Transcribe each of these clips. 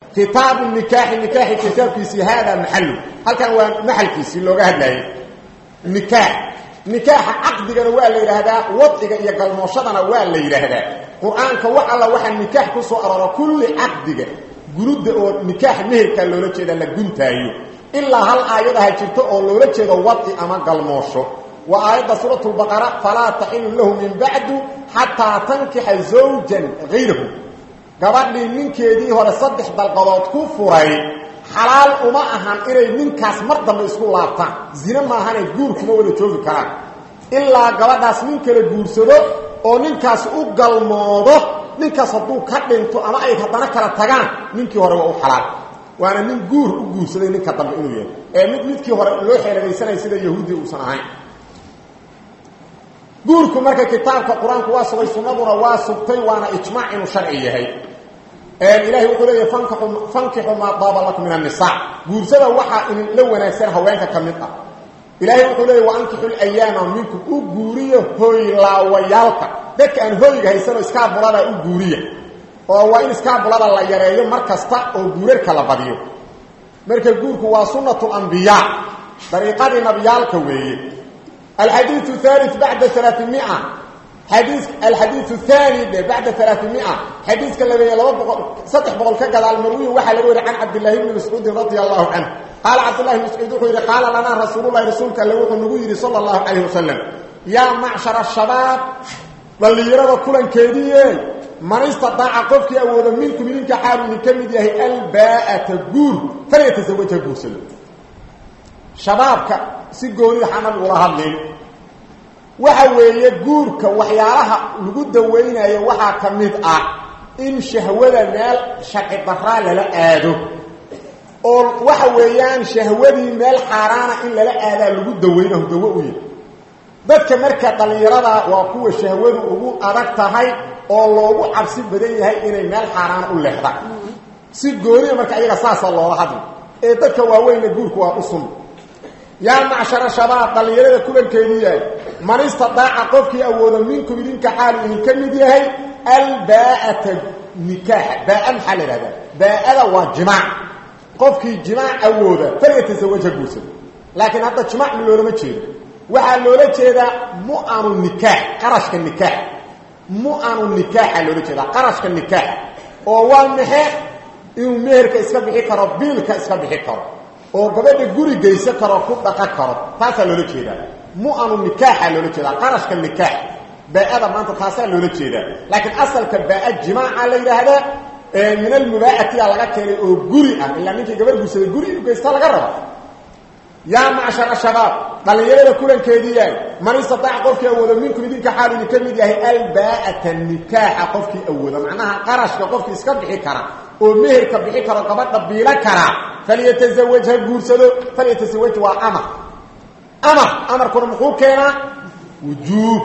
kitaabu nikaaxi nikaaxi kitaabkiisii haadaa maxalu halkan waa maxalkiisii looga hadlayay nikaax nikaaxa caqdigana waa la yidhaahdaa wadciga iyo galmooshadana waa la yidhaahdaa qur-aanka wax alla waxaa nikaax ku soo aroora kulli caqdiga gurudda oo nikaax meherkaa loola jeeda la guntaayo ilaa hal aayadaha jirto oo loola jeedo wadci ama galmoosho waa aayadda suurat lbaqara falaa taxilu lahu min bacdu xataa tankixa zawjan hayrahu gabadhii ninkeedii hore saddex dalqadood ku furay xalaal uma ahan inay ninkaas mar dambe isku laabtaan zine maahane guur kuma wada joogi karaan ilaa gabadhaas nin kala guursado oo ninkaas u galmoodo ninkaas hadduu ka dhinto ama ay haddana kala tagaan ninkii hore waa u xalaal waana nin guur u guursaday ninka dambe inuu yahay ee mid midkii hore loo xeeladaysanaya sida yahuudi uusan ahayn guurku marka kitaabka qur-aanku waa sugay sunnaduna waa sugtay waana ijmaac inuu sharci yahay ilahay wuxuu leeyahy fankixu maa daaba lakum min annisaa guursada waxaa idin la wanaagsan haweenka ka mid ah ilaahay wuxuu leeyahy waankixu layaama minkum u guuriya hooylaawayaalka dadka aan hooyga haysanoo iskaabulada u guuriya oo waa in iskaabulada la yareeyo mar kasta oo guurarka la badiyo marka guurku waa sunnatu lambiyaa dariiqadii nabiyaalka weeye الحديث الثالث بعد 300 حديث الحديث الثاني بعد 300 حديث كان لبي لو صدح بقول كغدا المروي وحا لو عن عبد الله بن مسعود رضي الله عنه قال عبد الله بن مسعود قال لنا رسول الله رسولك لو نغير صلى الله عليه وسلم يا معشر الشباب وليرى كلن كيديه من استطاع قفك اود منكم منك حال من كمد يهي الباءة جور فليتزوجها جور shabaabka si goonida xamal ula hadlin waxa weeye guurka waxyaalaha lagu daweynayo waxaa ka mid ah in shahwada meel sharci daraa lala aado oo waxa weeyaan shahwadii meel xaaraana in lala aadaa lagu daweynaho dawo u yahy dadka marka dhallinyarada waa kuwa shahwadu ugu adag tahay oo loogu cabsi badan yahay inay meel xaaraana u leexdaan si goonida marka iyaga saasa loola hadli ee dadka waaweyna guurku waa u sun yaa macshara shabaab dhallinyarada kulankeedii yahay man istadaaca qofkii awooda minkum idinka xaalu idin ka mid yahay albaa'ata nikaaxa baaa maxaa la ihahdaa baa'ada waa jimaac qofkii jimaac awooda falyatasawaja guursada laakiin hadda jimaac ma loolama jeedo waxaa loola jeedaa mu'anu nikaax qarashka nikaax mu'anu nikaaxa loola jeedaa qarashka nikaax oo waa maxe inuu meherka iska bixi karo biilka iska bixi karo oo gabadha guri geysan karo ku dhaqan karo taasaa loola jeedaa mu'anu nikaaxa loola jeedaa qarashka nikaax baa'ada maanta taasaa loola jeedaa laakiin asalka baa'a jimaaca la yidhaahdaa min almubaa'atiya laga keenay oo guri ah ilaa ninkii gabar guursaday guri inuu geysta laga raba yaa macshara shabaab dhallinyarada kulankeedii yahay man istataaca qofkii awooda minkum idinka xaal idin ka mid yahay albaa'ata nikaaxa qofkii awooda macnaha qarashka qofkii iska bixi kara oo meherka bixi karo gabadha biilo karaa falyatazawaj ha guursado falyatazawaj waa amar amar amarkuna muxuu keenaa wujuub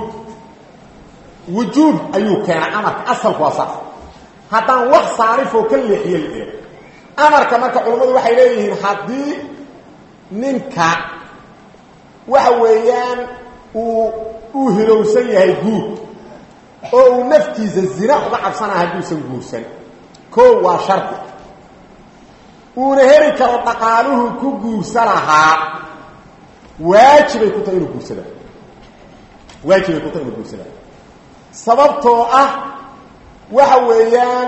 wujuub ayuu keenaa amarka asalku waa saas haddaan wax saarifoo ka leexiye la eego amarka marka culammadu waxay leeyihiin haddii ninka waxa weeyaan uu uu hilowsan yahay guur oo uu naftiisa zina uga cabsanaa hadduusan guursan koo waa shardi uuna heli karo dhaqaaluhu ku guursa lahaa waajibay ku tahay inuu guursada waajibay ku tahay inuu guursada sababtoo ah waxa weeyaan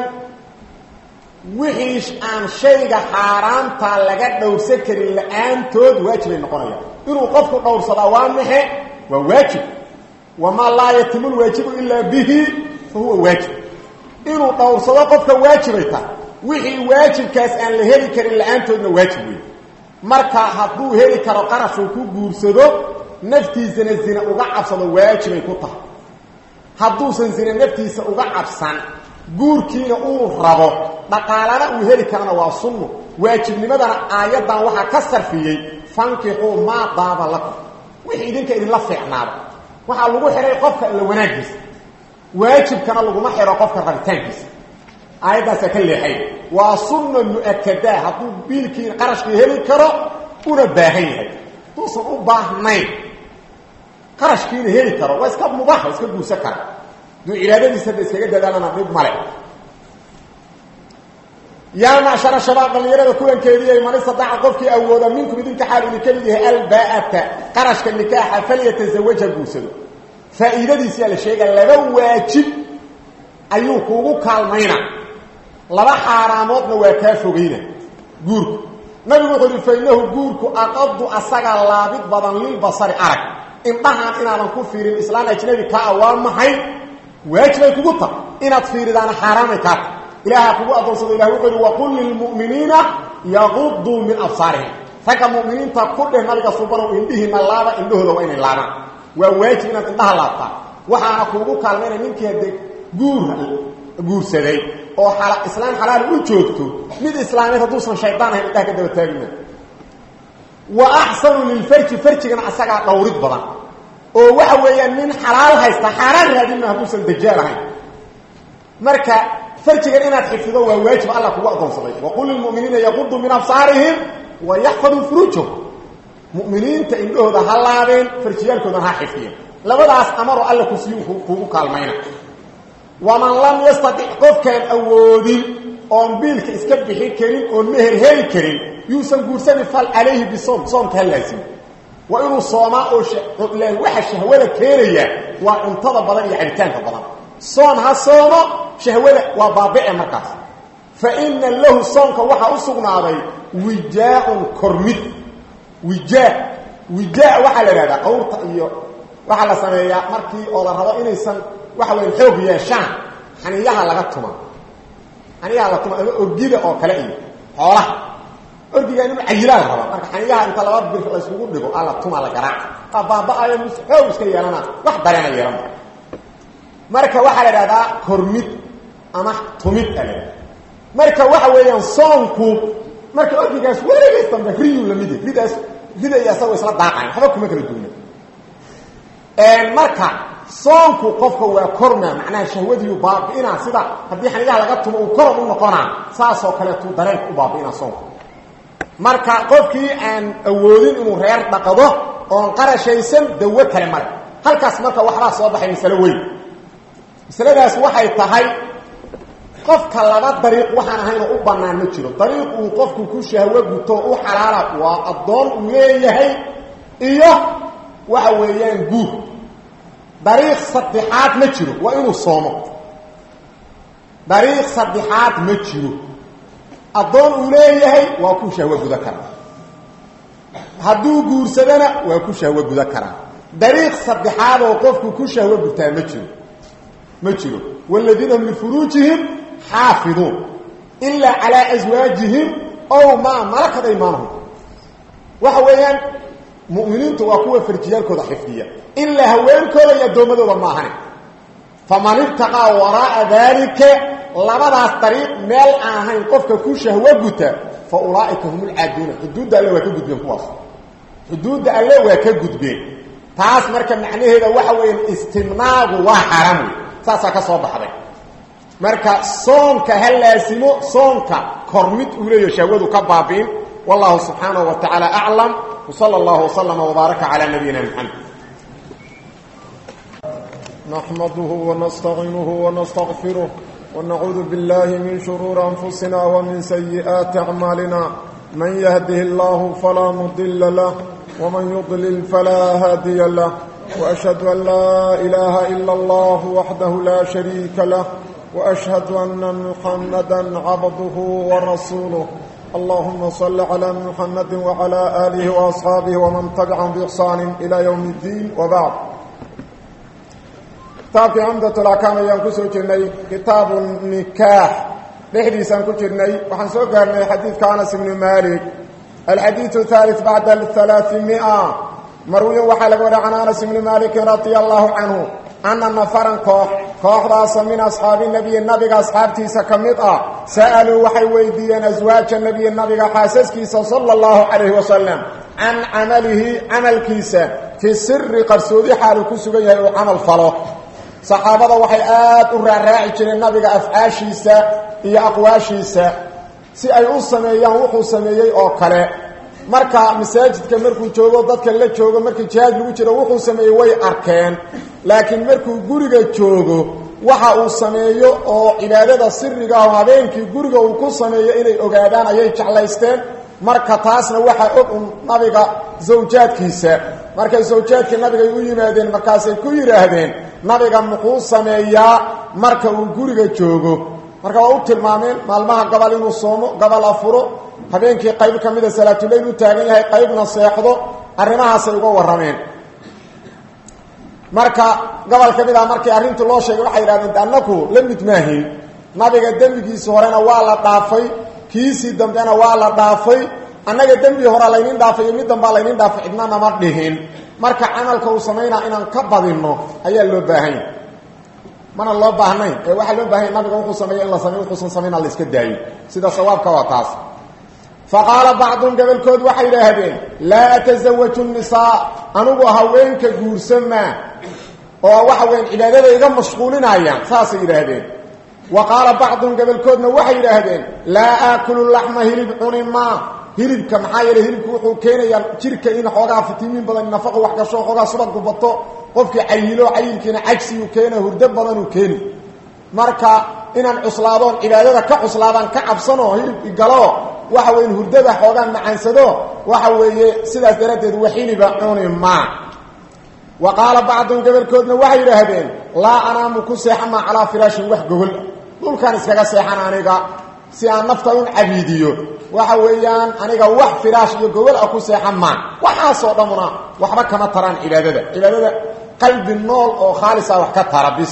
wixii aan shayga xaaraamta laga dhowrsan karin la-aantood waajibay noqonayaan inuu qofku dhowrsadaa waa maxe waa waajib wamaa laa yatimu lwaajibu ilaa bihi fa huwa waajib inuu dhowrsado qofka waajibay tahay wixii waajibkaas aan la heli karin la-aantoodna waajib wey marka hadduu heli karo qarashuu ku guursado naftiisana zina uga cabsado waajibay ku tahay hadduusan zina naftiisa uga cabsan guurkiina uu rabo dhaqaalana uu heli karana waa sunno waajibnimadana aayaddan waxaa ka sarfiyey fankixuu maa daaba lakum wixii idinka idinla fiicnaada waxaa lagu xidhay qofka alla wanaagiisa waajibkana laguma xidho qofka rabitaankiisa aayaddaasaa ka leexay waa sunna mu-akadaa hadduu biilkii qarashkii heli karo una baahan yahay hadduusan u baahnayn qarashkiina heli karo waa iska mubaax waa iska guursan kara hadduu cibaadadiisa hadda iskaga dadaalana dhib male yaa macshara shabaab dhallinyarada kuwankeediiy man istadaaca qofkii awooda minkum idinka xaal idinka mid yahay alba'ata qarashka nikaaxa falyatazawaja guursado faa'iidadiisiyaa la sheega laba waajib ayuu kuugu kaalmayna laba xaaraamoodna waa kaa fogayna guurku nabigu wuxuu uhi fainahu guurku aqadu asagaa laabid badan lilbasari arag indhahaan inaadan ku fiirin islaan ajnabi kaa waa maxay waajibay kugu ta inaad fiiridaana xaaraamay kaata ilaaha kugu adoonsado ilah wuxuu uhi waqul lilmu'miniina yaquduu min absaarihim ragga mu'miniinta ku dheh nabiga subanow indhihiina laaba indhahooda waa inay laabaan waa waajib inaad indhaha laabtaa waxaana kuugu kaalmayna ninkii hadee guur guursaday oo islaam xalaal u joogto mid islaameed hadduusan shaydaan ahayn indhaha ka daba taagina wa axsanu lilfarji farjigana asagaa dhawrid badan oo waxa weeyaan nin xalaal haysta xaaraan raadinma hadduusan dajaal ahayn marka farjigan inaad xifdido waa waajib alla kugu adoonsaday waqul lilmuminiina yaquduu min absaarihim wa yaxfaduu furuujahum muminiinta indhahooda ha laabeen farjiyaalkoodana ha xifdiyeen labadaas amaroo alla kusiiyu kuugu kaalmayna waman lam yastadic qofkaan awoodin oon biilka iska bixin karin oon meher heli karin yuusan guursanin fal calayhi bisoom soomka ha laasimo waa inuu soomaa oo waxa shahwada keenaya waa cuntada badan iyo cabitaanka badan soon ha soomo shahwada waa baabice markaas fa ina lahu soonka waxaa u sugnaaday wijaaun kormid wijaa wijaa waxaa la ihahdaa qawrta iyo waxaa la sameeyaa markii oo la rabo inaysan waxa weya xoog yeeshaan xaniyaha laga tuma xaniyaha la tuma ama orgida oo kale iyo xoolaha orgiga inuu cayilaa la rabaa marka xaniyaha inta laba bir layskugu dhigo alla tuma la garaaca aa baaba-ayo mus xoog iska yeelana wax dareena yeelama marka waxaa la idhahdaa kormid ama tumid a la marka waxa weeyaan soonku marka orgigaas weligays dambe riyuu lamid yahy ridaas rida iyo asagoo isla daaqayn waxba kuma kala duuna marka soonku qofka waa kormaa macnaha shahwadiiu baabi'inaa sida haddii xaniyaha laga tumo uu koron u noqonaa saasoo kaleetuu dareenka u baabi'inaa soonku marka qofkii aan awoodin inuu reer dhaqdo oon qarashaysan dawo kale male halkaas marka waxbaa soo baxay masalo weyn masaladaas waxay tahay qofka laba dariiq waxaan ahaynoo u bannaan ma jiro dariiq uu qofku ku shahwo guto u xalaala waa addoon uu leeyahay iyo waxa weeyaan guur dariiq saddexaad ma jiro waa inuu soomo dariiq saddexaad ma jiro addoon uu leeyahay waa ku shahwo guda karaa hadduu guursadana waa ku shahwo guda karaa dariiq saddexaad oo qofku ku shahwo gutaa ma jiro ma jiro waaladiina hum lifuruujihim xaafiduun ilaa calaa aswaajihim ow maa malakad aymaanahum waxa weeyaan mu'miniintu waa kuwa farjiyaalkooda xifdiya ilaa haweenkooda iyo addoommadooda maahane faman ibtaqaa waraa'a daalika labadaas dariiq meel aan ahayn qofka ku shahwo guta fa ulaa'ika hum ulcaaduuna xuduudda alle waa ka gudbeen kuwaas xuduudda alle waa ka gudbeen taas marka macnaheeda waxa weeyaan istimnaagu waa xaaraam wey saasaa ka soo baxday marka soonka ha laasimo soonka kormid uu leeyaho shahwadu ka baabi'in wallahu subxaanahu wa tacaala aclam wsala allahu waslama wbaaraka calaa nabiyina maxamed نحمده ونستعينه ونستغفره ونعوذ بالله من شرور أنفسنا ومن سيئات أعمالنا من يهده الله فلا مضل له ومن يضلل فلا هادي له وأشهد أن لا إله إلا الله وحده لا شريك له وأشهد أن محمدا عبده ورسوله اللهم صل على محمد وعلى آله وأصحابه ومن تبعهم بإحسان إلى يوم الدين وبعد kitaabkii cumdatul axkaam ayaan ku soo jirnay kitaabu nikaax dhexdiisaan ku jirnay waxaan soo gaarnay xadiidka anas ibnu maalik alxadiidu thalith bacda halaaثimia marwiyan waxaa laga waray can anas ibni maalikin radia allahu canhu ana nafaran koox kooxdaasa min asxaabi nebiyi nabiga asxaabtiisa ka mid ah sa'aluu waxay weydiiyeen aswaaja nebiyi nabiga xaasaskiisa sala allahu calayhi wasalam can camalihi camalkiisa fi siri qarsoodi xaaluu ku sugan yahay uu camal falo saxaabada waxay aad u raaraaci jireen nabiga afcaashiisa iyo aqwaashiisa si ay u sameeyaan wuxuu sameeyey oo kale marka masaajidka markuu joogo dadka la joogo markii jihaad lagu jiro wuxuu sameeyey way arkeen laakiin markuu guriga joogo waxa uu sameeyo oo cibaadada siriga ah habeenkii guriga uu ku sameeyo inay ogaadaan ayay jeclaysteen marka taasna waxaa og un nabiga zawjaadkiisa markay zawjaadkii nabigay u yimaadeen markaasay ku yidhaahdeen nabiga muxuu sameeyaa marka uu guriga joogo marka waa u tilmaameen maalmaha gabal inuu soomo gabal afuro habeenkii qayb ka mida salaatuleyl u taagan yahay qaybna seexdo arrimahaasay uga warrameen marka gobol ka mid ah markii arrintii loo sheegay waxay yidhahdeen annaku la mid maahayn nabiga dembigiisii horena waa la dhaafay kiisii dambena waa la dhaafay annaga dembigii horea laynin dhaafay iyo mid dambaa laynin dhaafay cidna nama dhihin marka camalka uu samaynaa inaan ka badinno ayaa loo baahanya mana loo baahnayn ee waxaa loo baahanya nabiga wuxuu sameeya in la samey wuxuusan samayna la iska daayo sida sawaabka waa taas faqaala bacdun gobolkood waxay yidhaahdeen laa atasawaju nisaa anugu haweenka guursamaa oo waxa weyan cibaadada iga mashquulinayaan saasay yidhaahdeen wa qaala bacdun gobolkoodna waxay yidhaahdeen laa aakulu laxma hilib cuni maa hilibka maxaa yeele hilibku wuxuu keenayaa jirka in xoogaa fitimiin badan nafaqo wax gasho xoogaa subagu bato qofkii cayilo cayilkiina cajsiyu keena hurdo badanuu keeni marka inaan cuslaadoon cibaadada ka cuslaadaan ka cabsanoo hilib igalo waxa weyn hurdada xoogaan macaansado waxa weeye sidaas daraaddeed waxiliba cuni maa wa qaala bacdun gobolkoodna waxay yidhaahdeen laa anaamu ku seexamaa calaa firaashin wax gogol dhulkaan iskaga seexan aniga si aan nafta un cabiidiyo waxa weeyaan aniga wax firaash iyo gogol ah ku seexan maa waxaasoo dhammuna waxba kama taraan cibaadada cibaadada qalbi nool oo khaalisa wax ka tara bis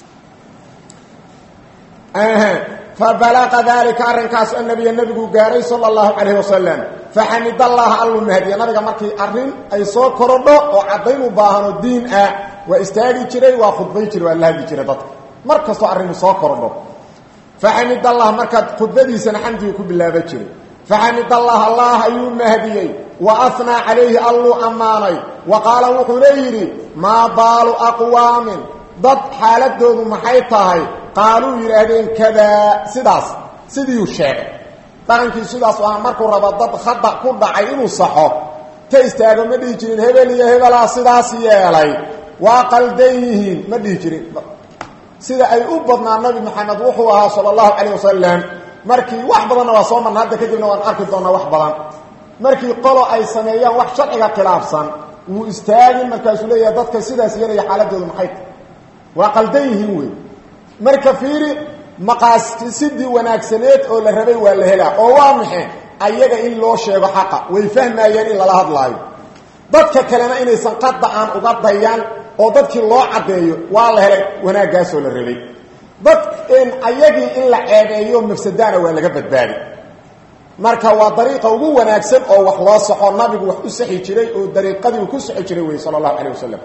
fabalaqa dalika arrinkaas annabiya nebigu gaaray sala allahu calayhi wasalam faxamid allaha allu mahdiya nabiga markii arrin ay soo korodho oo caddayn u baahanoo diin ah waa istaagi jiray waa khudbay jiray waa la hadli jiray dadka mar kastoo arrinu soo korodho faxamid allah markaad khudbadiisana xamdigii ku bilaaba jiray faxamid allah allah ayuu mahdiyey wa ahnaa calayhi alluu ammaanay wa qaala wuxuu leeyidhi maa baalu aqwaamin dad xaaladoodu maxay tahay qaaluu yidhaahdeen kadaa sidaas sidiiuu sheegay dhaqankii sidaas ah markuu rabo dad khada ku dhacay inuu saxo ta istaago ma dhihi jirin hebel iyo hebelaa sidaas yeelay waa qaldan yihiin ma dhihi jirin sida ay u badnaa nabi maxamed wuxuu ahaa sala allahu calayh wasalam markii wax badanna waa soo marna hadda kadibna waan arki doonnaa wax badan markii qolo ay sameeyaan wax sharciga khilaafsan wuu istaagin markaasuu leeyahay dadka sidaas yeelaya xaaladoodu maxay tahy waa qaldan yihiin wey marka fiiri maqaasidii wanaagsaneed oo la rabay waa la helaa oo waa maxe ayaga in loo sheego xaqa way fahmayeen in lala hadlaayo dadka kalena inaysan qadda aan uga dayan oo dadkii loo caddeeyo waa la helay wanaaggaasoo la rabay dad ayagii in la ceebeeyo mafsadaana waa laga badbaadi marka waa dariiqa ugu wanaagsan oo wax loo saxo nabigu wax u saxi jiray oo dariiqadii uu ku saxi jiray wey sala allahu calayh wasalam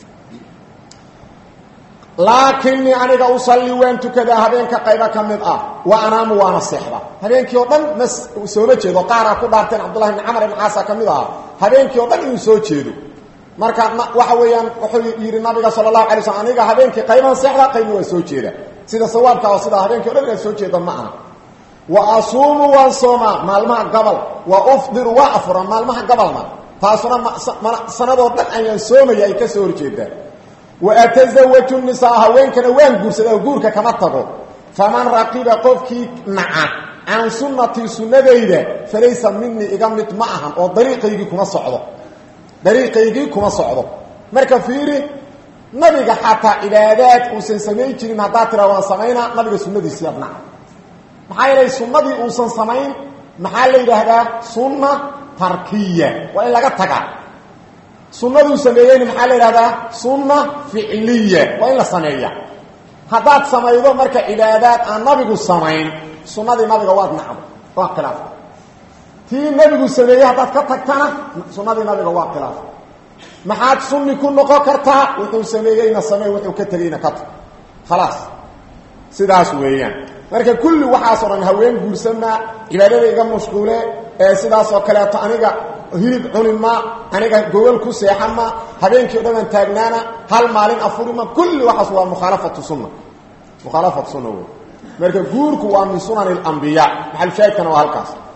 laakinii aniga usalli waan tukadaa habeenka qaybo ka mid ah wa anaamu waana seexda habeenkii oo dhan ma sooma jeedo qaaraa ku dhaarteen cabdullahi bni camar ibn caasa ka mid ahaa habeenkii oo dhan inuu soo jeedo marka waxa weeyaan wuxuu yidhi nabiga sala allahu alay slm aniga habeenkii qaybahan seexda qaybna waa soo jeeda sida sawaabka oo sidaa habeenkii o dhan inaad soo jeeda ma aha wa asuumu waan soomaa maalmaha gabal wa ufdiru waa afuraa maalmaha gabalna taasuna sanadoo dhan ayaan soomaya ay ka soo horjeedaa waatazawaju nisaa haweenkana waan guursadaa guurka kama tago faman raqiba qofkii naca can sunnatii sunnadayda falaysa minii iga mid ma ahan oo dariiqaygii kuma socdo dariiqaygii kuma socdo marka fiiri nabiga xataa cibaadaad uusan samayn jirin haddaa tiraa waan samaynaa nabiga sunnadiisii abnaca maxaa yeelay sunnadii uusan samayn maxaa la yidhaahdaa sunna tarkiya waa in laga tagaa sunaduu sameeyeyna maxaa la yidhahdaa sunna ficliya waa in la sameeya haddaad samaydo marka cibaadaad aan nabigu samayn sunnadii nabiga waad nacdo waa khilaafta tii nabigu sameeyey haddaad ka tagtana sunnadii nabiga waa khilaafta maxaad sunni ku noqon kartaa wuxuu sameeyeyna samey wuxuu ka tegeyna ka tag khalaas sidaas weeyaan marka kulli waxaasoo dhan haween guursamaa cibaadada iga mashquule ee sidaasoo kaleeto aniga hilib cunima aniga gogol ku seexama habeenkii o dhan aan taagnaana hal maalin afurima kulli waxaas waa mukhaalafatu sunna mukhaalafatu sunna wey marka guurku waa min sunan اlambiya maxalushaahidkana waa halkaas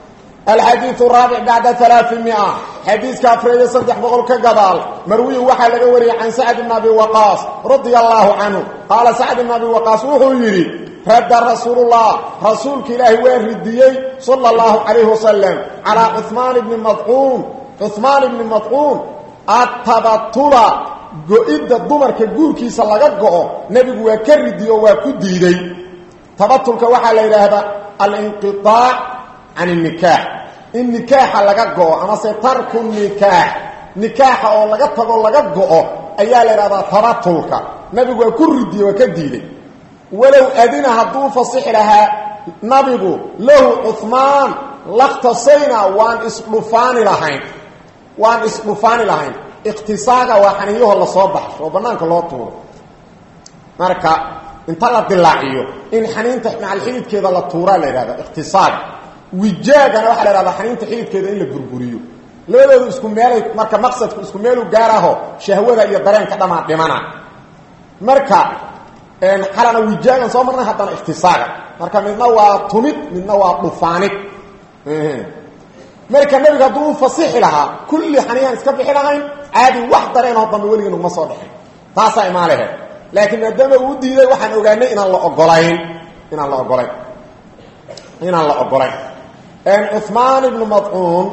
alxadiiu raabic bacda alaaimia xadiiska afreeyo saddex boqol ka gadaal marwiyin waxaa laga wariyey can sacd bn abi waqaas radia allaahu canhu qaala sacd bn abi waqaas wuxuu yidhi radda rasuulullah rasuulka ilaahi waa ridiyey sala allahu calayhi wasalam calaa cumaan bni madcuun cumaan ibni madcuun atabatula go-idda dumarka guurkiisa laga go-o nebigu waa ka ridiye oo waa ku diiday tabatulka waxaa la yidhaahdaa alinqiaac can nikaax in nikaaxa laga go-o amase tarku nikaax nikaaxa oo laga tago laga go-o ayaa la yidhahdaa tabatulka nebigu waa ku ridiye waa ka diiday walow adina hadduu fasixi lahaa nabigu lahu cumaan lakhtasayna waan isdhufaani lahayn waan isdhufaani lahayn ikhtisaaga waa xaniiyaho lasoo baxsho oo bannaanka loo tuuro marka inta la dilaaciyo in xaniinta macal xididkeeda la tuuraa la yidhahda ikhtisaaga wijaagana waxaa la yhahdaa xaniinta xididkeeda in la burburiyo labadoodu isku meelay marka maqsadku isku meelu gaaraho shahwada iyo dareenka dhamaa dhimana marka xalana wijaagan soo marnay haddana ikhtisaaga marka midna waa tumid midna waa dhufaanid marka nabiga hadduu u fasixi lahaa kulli xaniyan iska bixi lahayn caadi wax dareenoo dambe weligii naguma soo dhexin taasaa imaalehe laakiin maadaama uu diiday waxaan ogaanay inaan la ogolayn inaan la ogolayn inaan la ogolayn cumaan ibnu madcuun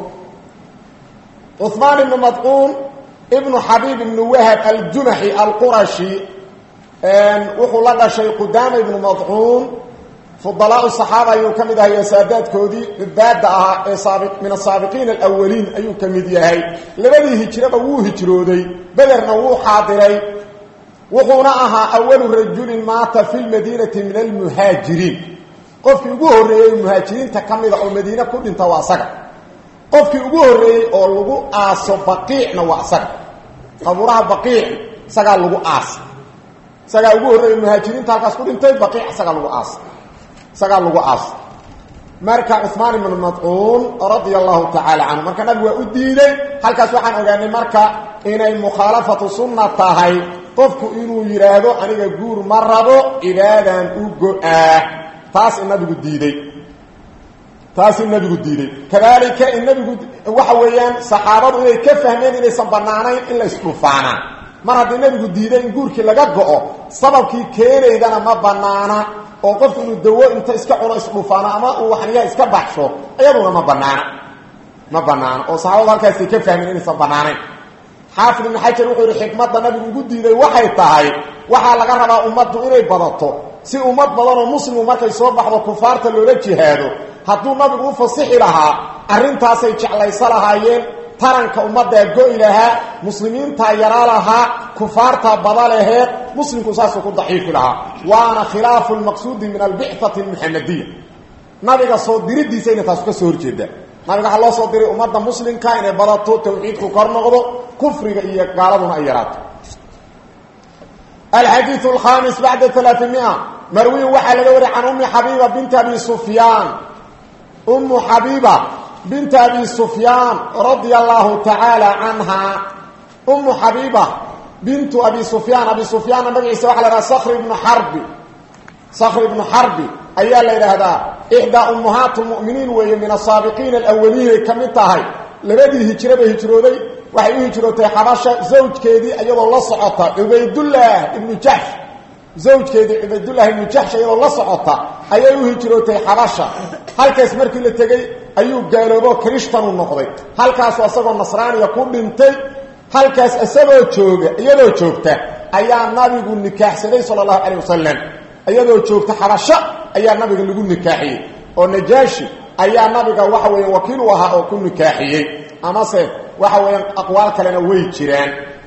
cumaan ibnu madcuun ibnu xabiib ibnu wahab aljunaxi alqurashi wuxuu la dhashay qudaama ibnu madcuun fudalaau saxaaba ayuu ka mid ahay saadaadkoodii cibaada ahaa ee min asaabiqiin alawaliin ayuu ka mid yahay labadii hijraba wuu hijrooday bederna wuu xaadiray wuxuuna ahaa awalu rajulin maata fi lmadiinati min almuhaajiriin qofkii ugu horreeyey muhaajiriinta ka mida oo madiine ku dhinta waa asaga qofkii ugu horreeyey oo lagu aaso baqiicna waa asaga qabuuraha baqiic isagaa lagu aasa isagaa ugu horreeyey muhaajiriinta halkaas ku dhintay baqiic isagaa lagu aasa isagaa lagu aas marka cumaan ibnu madcuun radia allahu tacaala canhu marka nabigu waa u diiday halkaas waxaan ogaanay marka inay mukhaalafatu sunna tahay qofku inuu yidhaahdo aniga guur ma rabo cibaadaan u go-aa taas in nabigu diiday taas in nabigu diiday kadaalika in nabigu waxa weeyaan saxaabadu inay ka fahmeen inaysan banaanayn in la isdhufaanaa mar haddii nabigu diiday in guurkii laga go-o sababkii keenaydana ma banaana oo qofku inuu dawo inta iska cuno isdhufaano ama uu waxniyaha iska baxsho iyaduna ma banaana ma banaano oo saxaabadu halkaasay ka fahmeen inaysan banaanayn xaafid ibnu xajar wuxuu yihi xikmadda nabigu ugu diiday waxay tahay waxaa laga rabaa ummaddu inay badato si ummad badanoo muslimu markay soo baxdo kufaarta loola jihaado hadduu nabigu u fasixi lahaa arrintaasay jeclayso lahaayeen taranka ummaddaa go-i lahaa muslimiintaa yaraa lahaa kufaartaa bada laheed muslimku saasuu ku daciifi lahaa waana khilaafu lmaqsuudi min albicati almuxamadiya nabiga soo diridiisa inay taasu ka soo horjeedaa nabiga waxaa loo soo diray ummadda muslimka inay badato tawxiidku kor noqdo kufriga iyo gaaladuna ay yaraato alxadiiu alkhamis bacda alaaamia marwiin waxaa laga wariy can ummi xabiiba binti abi sufyaan ummu xabiiba binti abi sufyaan radia allahu tacaala canhaa ummu xabiiba bintu abi sufyaan abi sufyaanna magaciisa waxa la haha sakri ibnu xarbi sakri ibnu xarbi ayaa la yidhaahdaa ixdaa ummahaat lmu'miniin weeye min asaabiqiina alawaliinay ka mid tahay labadii hijraba hijrooday waxay u hijrootay xabasha zawjkeedii iyadoo la socota cubaydullah ibnu jaxsh zawjkeedii cubaydullah ibnu jaxsh iyadoo la socota ayay u hijrootay xabasha halkaas markii la tegey ayuu gaaloobo krishtan u noqday halkaasu isagoo nasraaniya ku dhintay halkaas isagoo jooga iyadoo joogta ayaa nabigu nikaaxsaday sala allahu calayh wasalam iyadoo joogta xabasho ayaa nabiga lagu nikaaxiyey oo najaashi ayaa nabiga waxa weya wakiil u ahaa oo ku nikaaxiyey amase waxa weeyaan aqwaal kalena way jiraan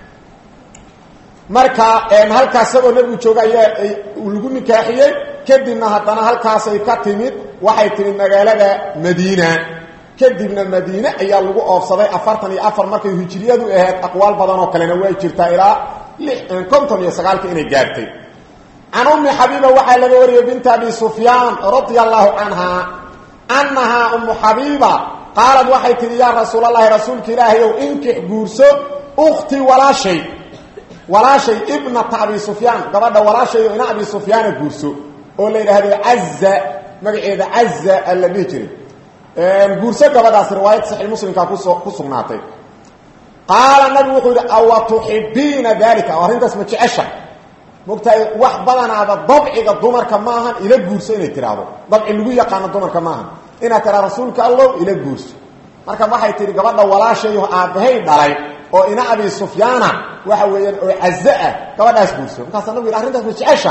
marka halkaas isagoo nabigu jooga ayaa lagu nikaaxiyey kadibna haddana halkaasay ka timid waxay timid magaalada madiina kadibna madiine ayaa lagu oofsaday afartan iyo afar markay hijriyadu ahayd aqwaal badan oo kalena way jirtaa ilaa konton iyo sagaalka inay gaartay can ummi xabiiba waxaa laga wariyey binta abi sufyaan radia allahu canha annahaa ummu xabiiba qaalad waxay tihi yaa rasuulalahi rasuulka ilaahayow inkix guurso ukhtii walaashay walaashay ibnata abi sufyaan gabadha walaashayo ina abi sufyaana guurso oo la yidhaahdo caza magaceeda caza alla dhihi jiray guurso gabadhaas riwaayad saxiix muslimkaa kuso ku sugnaatay qaala nabigu wuxuu yidhi awa tuxibiina dalika oo arrintaas ma jecesha mogtahay wax badanaaba dabciga dumarka maahan ila guurso inay tidhaahdo dabci lagu yaqaano dumarka maahan inaad tidhahdo rasuulka allow ila guurso marka waxay tihi gabadha walaashayo aabbahay dhalay oo ina abi sufyaana waxa weeyaan oo cazo ah gabadhaas guurso markaasa nabigu yidhi arrintaas ma jecesha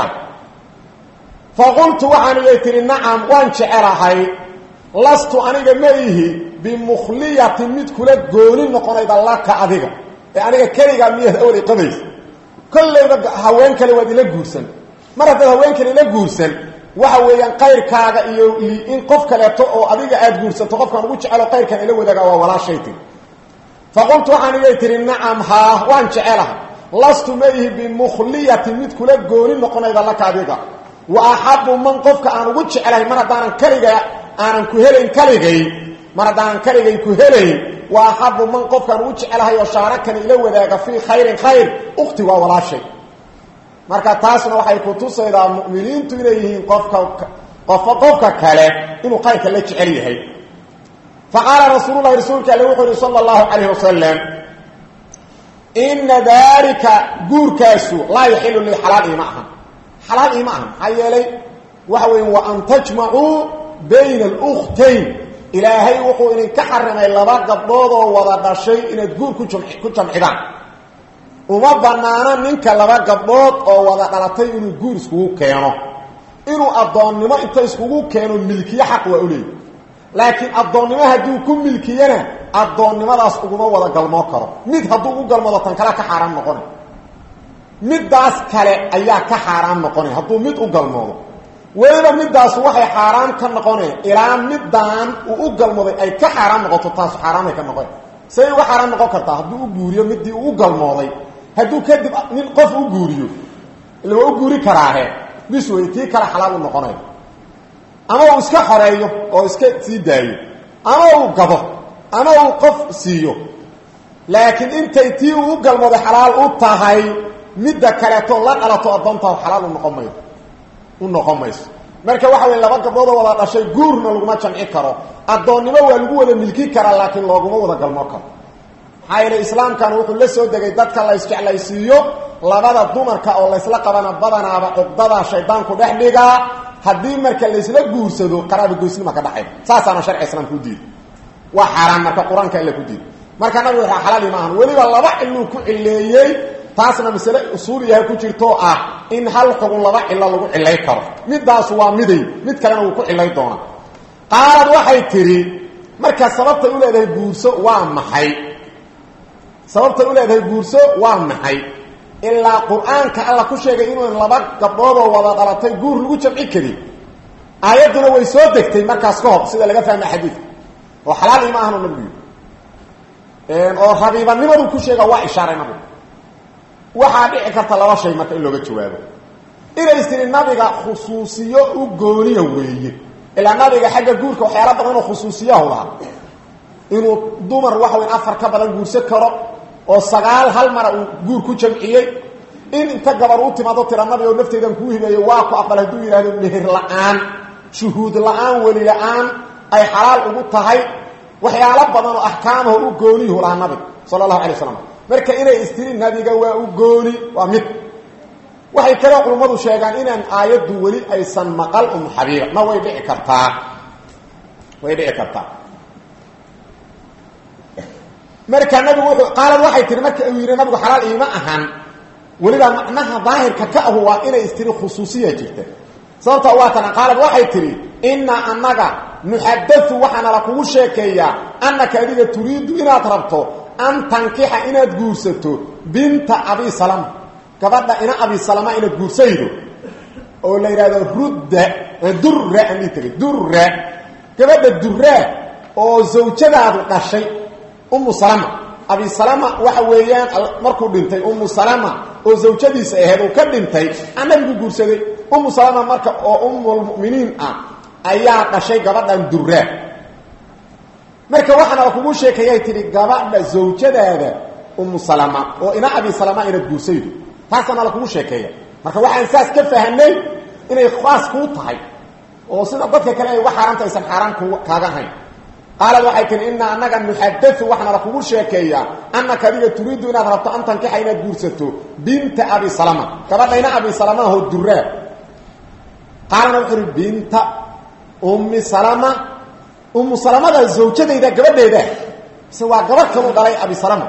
faqultu waxaan iyay tihi nacam waan jecelahay lastu aniga ma ihi bimukhliyatin mid kula gooni noqonayda laka adiga ee aniga keligaa miyaad awlay qabaysa kollayba haween kale waad ila guursan mar haddaad haween kale ila guursan waxa weeyaan qayrkaaga iyo in qof kaleeto oo adiga aad guursato qofkaan ugu jecelo qayrkan ila wadaaga waa walaashay tiri faqultu waxaan igay tihi nacam haa waan jecelahay lastu ma ihi bimukhliyatin mid kula gooni noqonayda laka adiga wa axabu man qofka aan ugu jecelahay mar haddaanan kaliga aanan ku helayn kaligay mar haddaanan kaligay ku helayn wa axabu man qofkaan ugu jecelahay oo shaarakani ila wadaaga fii khayrin khayr ukti waa walaashay marka taasna waxay ku tusaydaa mu'miniintu inay yihiin qofka qofka qofka kale inuu khayrka la jecel yahay fa qaala rasuululahi rasuulka alle wuxuu yihi sala allahu calayhi wasalam ina daalika guurkaasu laa yaxilu lii xalaal iima ahan xalaal iima ahan maxaa yeelay waxa weya wa an tajmacuu bayna alkhtayn ilaahay wuxuu idinka xarimay laba gabdhood oo wada dhashay inaad guur ku ku jamcidaan uma banaana ninka laba gabdhood oo wada dhalatay inuu guur iskugu keeno inuu addoonnimo inta iskugu keeno milkiye xaq waa u leeyahy laakiin addoonnimo hadduu ku milkiyana addoonnimadaas uguma wada galmoo karo mid hadduu ugu galmoodo tan kale ka xaaraan noqona middaas kale ayaa ka xaaraan noqonay hadduu mid u galmoodo weliba middaas waxay xaaraan ka noqoneen ilaa middaan uu u galmooday ay ka xaaraan noqoto taasu xaaraanay ka noqon say uga xaaraan noqon kartaa hadduu u guuriyo middii uu u galmooday hadduu kadib nin qof u guuriyo ila waa u guuri karaahe bis wey tii kale xalaal u noqonay ama uu iska xoreeyo oo iska sii daayo ama uu gado ama uu qof siiyo laakiin intay tii uu u galmooday xalaal u tahay midda kaleeto la dhalato addoontaa xalaal u noqon mayo u noqon mayso marka waxa wey laba gabdhoodoo wada dhashay guurna laguma jamci karo addoonnimo waa lagu wada milki karaa laakiin looguma wada galmoo karo maxaa yeele islaamkan wuxuu la soo degay dadka la isjeclaysiiyo labada dumarka oo laysla qabana badanaaba cuqdadaa shaydaanku dhex dhigaa haddii marka laysla guursado qaraabagoysnima ka dhaxay saasaana sharci islaamka u diiday waa xaaraan marka qur-aanka illa ku diiday marka nabigu waxaa xalaali maahan weliba laba ciluu ku cileeyey taasna masale usuuliyaha ku jirtoo ah in hal xugun laba cilo lagu cilay karo midaasu waa miday mid kalena wuu ku cilay doonaa qaalad waxay tidhi marka sababtay u leedahay guurso waa maxay sababtay u leedahay guurso waa maxay ilaa qur-aanka alla ku sheegay inuu laba gabdhoodoo wada dhalatay guur lagu jamci karin aayadduna way soo degtay markaas ka hor sida laga fahma xadiidka oo xalaal ima ahanu nabigu yidhi oo rabiibanimadu ku sheega waa ishaaray nabigu waxaa dhici karta laba shay marka in looga jawaabo inay tiri nabiga khusuusiyo u gooniya weeye ilaa nabiga xagga guurka waxyaala badan oo khusuusiyahu lahaa inuu dumar waxa weyn afar ka badan guursan karo oo sagaal hal mara uu guur ku jamciyey in inta gabar u timaado tira nabiga oo nafteydan kuu hibeeyo waa ku aqbal hadduu yidhaahdo meher la-aan shuhuud la-aan weli la-aan ay xalaal ugu tahay waxyaalo badan oo axkaamaho u gooniyuhu lahaa nabiga sala allahu alay waslam marka inay istiri nabiga waa u gooni waa mid waxay kaloo culummadu sheegaan inaan aayaddu weli aysan maqal umu xabiiba ma way dhici kartaa way dhici kartaa marka nabigu wuxuu qaalad waxay tihi marka uu yidhi nabigu xalaal iima ahan weliba macnaha daahirka ka ahu waa inay istiri khusuusiya jirta sababta waa tana qaalad waxay tihi innaa annaga nuxadau waxaana la kugu sheekeeyaa annaka adiga turiidu inaad rabto an tankixa inaad guursato binta abi salama gabadha ina abi salama inaad guursaydo oo la yidhahdo rudda durra aan dhihi tagay durra gabadha durraa oo zawjadaadu dhashay umu salama abi salama waxa weeyaan markuu dhintay umu salama oo zawjadiisa ahayd uu ka dhintay aa nabigu guursaday umu salama marka oo umulmu'miniin ah ayaa dhashay gabadhan durraa marka waxaana la kugu sheekayay tihi gabadha zawjadaada umu salama oo ina abi salama inaad guursaydo taasaana la kugu sheekeeya marka waxaan saas ka fahanay inay khaas kuu tahay oo sida dadka kale ay uga xaaraanta aysan xaaraan k kaaga ahayn qaalad waxay tihi inaa annaga nuxadau waxaana la kugu sheekeeyaa annaka adiga turiidu inaad rabto an tankixa inaad guursato binta abi salama gabadhayna abi salama aho duraa qaalana wuxuu uhi binta ummi salama ummu salamada zawjadayda gabadheeda mise waa gabadh kalu dhalay abi salama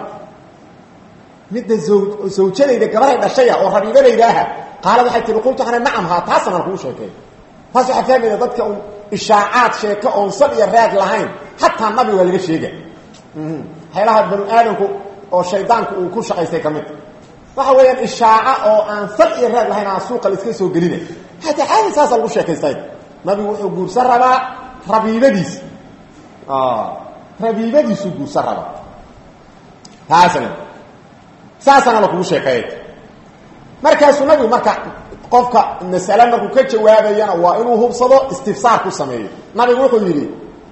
midda zawjadayda gabaday dhashaya oo rabiibadayda aha qaalad waxay tihi qultu waxana nacam haa taasana lakugu sheekeeya taas waxaa fahmayda dadka un ishaacaad sheeko oon sal iyo raag lahayn xataa nabi waa laga sheega waxyaalaha banu aadamku oo shaydaanku uu ku shaqaystay ka midta waxa weeyaan ishaaca oo aan sal iyo raag lahayn aan suuqa laiska soo gelina hataa caadi saasa lagu sheekaystay nabigu wuxuu guursan rabaa rabiibadiisa rabiibadiisuu guursan rabaa taasna saasana lakugu sheekeeyay markaasuu nabigu marka qofka masale markuu ka jawaabayana waa inuu hubsado istifsaar ku sameeyo nabigu wuxuu yidhi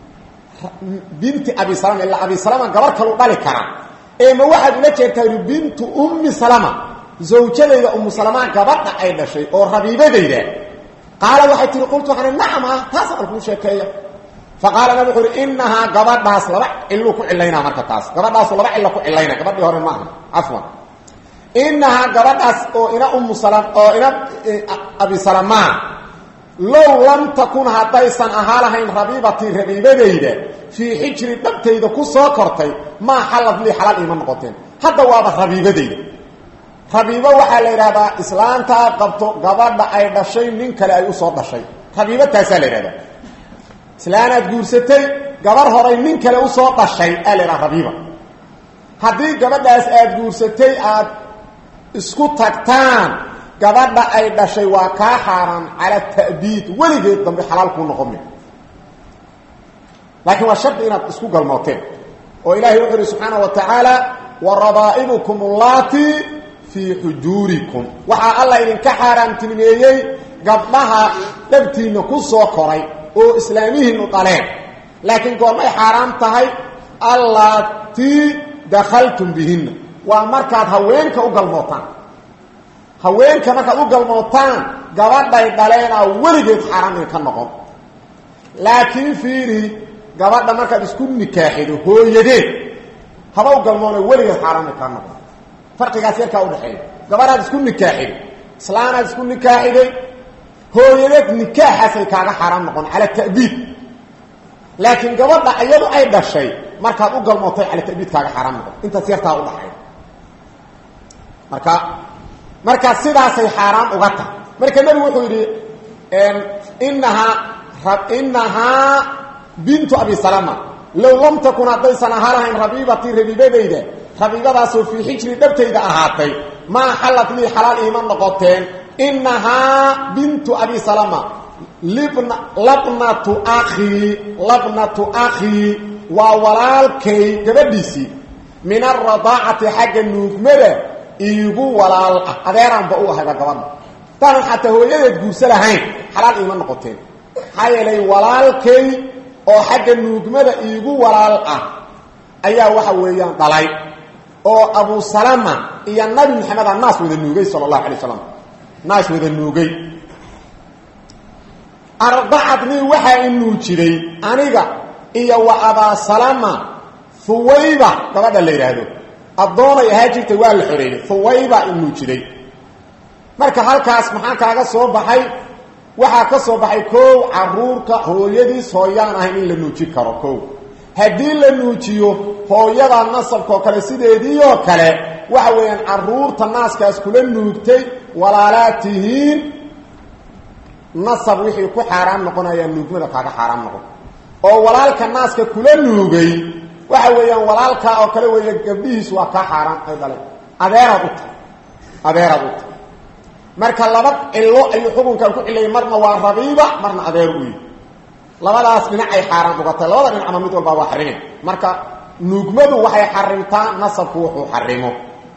binti abi salama ilaa abi salama gabar kalu dhali karaa ee ma waxaad ula jeertaa yidhi bintu ummi salama zawjadayda ummu salama gabadha ay dhashay oo rabiibadayda qaala waxay tihi qultu waxaana nacam ah taasana lakuu sheekeeya faqaala nabi wuxuu uhi inahaa gabadhaas laba ciluu ku cilaynaa marka taas gabadhaasu laba cilo ku cilayna gabadhii hore maaha cafwan inahaa gabadhaas oo ina ummu sala oo ina abi salamaa low lam takun haddaysan ahaa lahayn rabiibatii rabiibadayda fii xijri dhabtayda ku soo kortay maa xallad lii xalaal iima noqoteen hadda waaba rabiibadayda rabiibo waxaa la yidhahdaa islaantaa qabto gabadha ay dhashay nin kale ay usoo dhashay rabiibo taasaa la yidhahdaa islaanaad guursatay gabar horay nin kale usoo dhashay aa la yidhaha rabiiba haddii gabadhaas aad guursatay aad isku tagtaan gabadha ay dhashay waa kaa xaaraan cala ta'biid weligeed dambe xalaal kuu noqon mi laakiin waa shardi inaad isku galmooteen oo ilaahay wuxuu uhi subxaana wa tacaala wa rabaa'ibukum allaati fii xujuurikum waxaa alla idinka xaaraamtilmeeyey gabdhaha dhabtiinna ku soo koray oo islaamihiinu dhaleen laakiin goormay xaaraam tahay allaatii dakhaltum bihinna waa markaad haweenka u galmootaan haweenka markaad u galmootaan gabadhay dhaleenaa weligeed xaaraan in ka noqon laakiin fiiri gabadha markaad isku nikaaxido hooyadeed haba u galmoona weligeed xaaraan in ka noqon farqigaas yarkaa udhaxeeya gabadhaad isku nikaaxido islaanaad isku nikaaxiday hooyadeed nikaaxaasay kaaga xaaraan noqon cala ta'biid laakiin gabadha iyadu ay dhashay markaad u galmootay cala ta'biid kaaga xaaraan noqon intaas yartaa udhaxeeya marka markaa sidaasay xaaraan uga tahay marka nebigu wuxuu yidhi inahaa inahaa bintu abi salama low lam takun haddaysan ahaa lahayn rabiibatii rabiibadayda rabiibadaasoo fii xijri dhabtayda ahaatay maa xallad lii xalaal iima noqoteen inahaa bintu abi salama libna labnatu akhii labnatu akhii waa walaalkay gabadhiisii min alradaacati xagga nuugmada iigu walaal ah adeeraanba u ahayba gabadha taanan xataa hooyadeed guursa lahayn xalaal iima noqoteen maxaa yeelay walaalkay oo xagga nuugmada iigu walaal ah ayaa waxa weeyaan dhalay oo abu salama iyo nabi maxamed a naas wada nuugay sala allahu alay slam naas wada nuugay ardacadnii waxaa i nuujiday aniga iyo wa abaa salama huwayba gabadha la yidhaahdo addoonay ahaa jirtay waa la xoreeyey huwayba i nuujiday marka halkaas maxaa kaaga soo baxay waxaa ka soo baxay koow caruurka hooyadiis hooyaan ahayn in la nuujin karo koow haddii la nuujiyo hooyada nasabkaoo kale sideediioo kale waxa weeyaan caruurta naaskaas kula nuugtay walaalaad tihiin nasab wixii ku xaaraan noqonayaa nuugmada kaaga xaaraan noqon oo walaalka naaska kula nuugay waxa weeyaan walaalkaa oo kale weeya gabdhihiis waa kaa xaaraan ay dhaleen adeeraad u tahay adeeraad u tahay marka laba cilo ayuu xukunkan ku cilayay marna waa rabiiba marna adeer u yihi labadaas dhinacay xaaraan uga tahay labada dhinacma mid walbaa waa xarimeen marka nuugmadu waxay xarimtaa nasabku wuxuu xarimo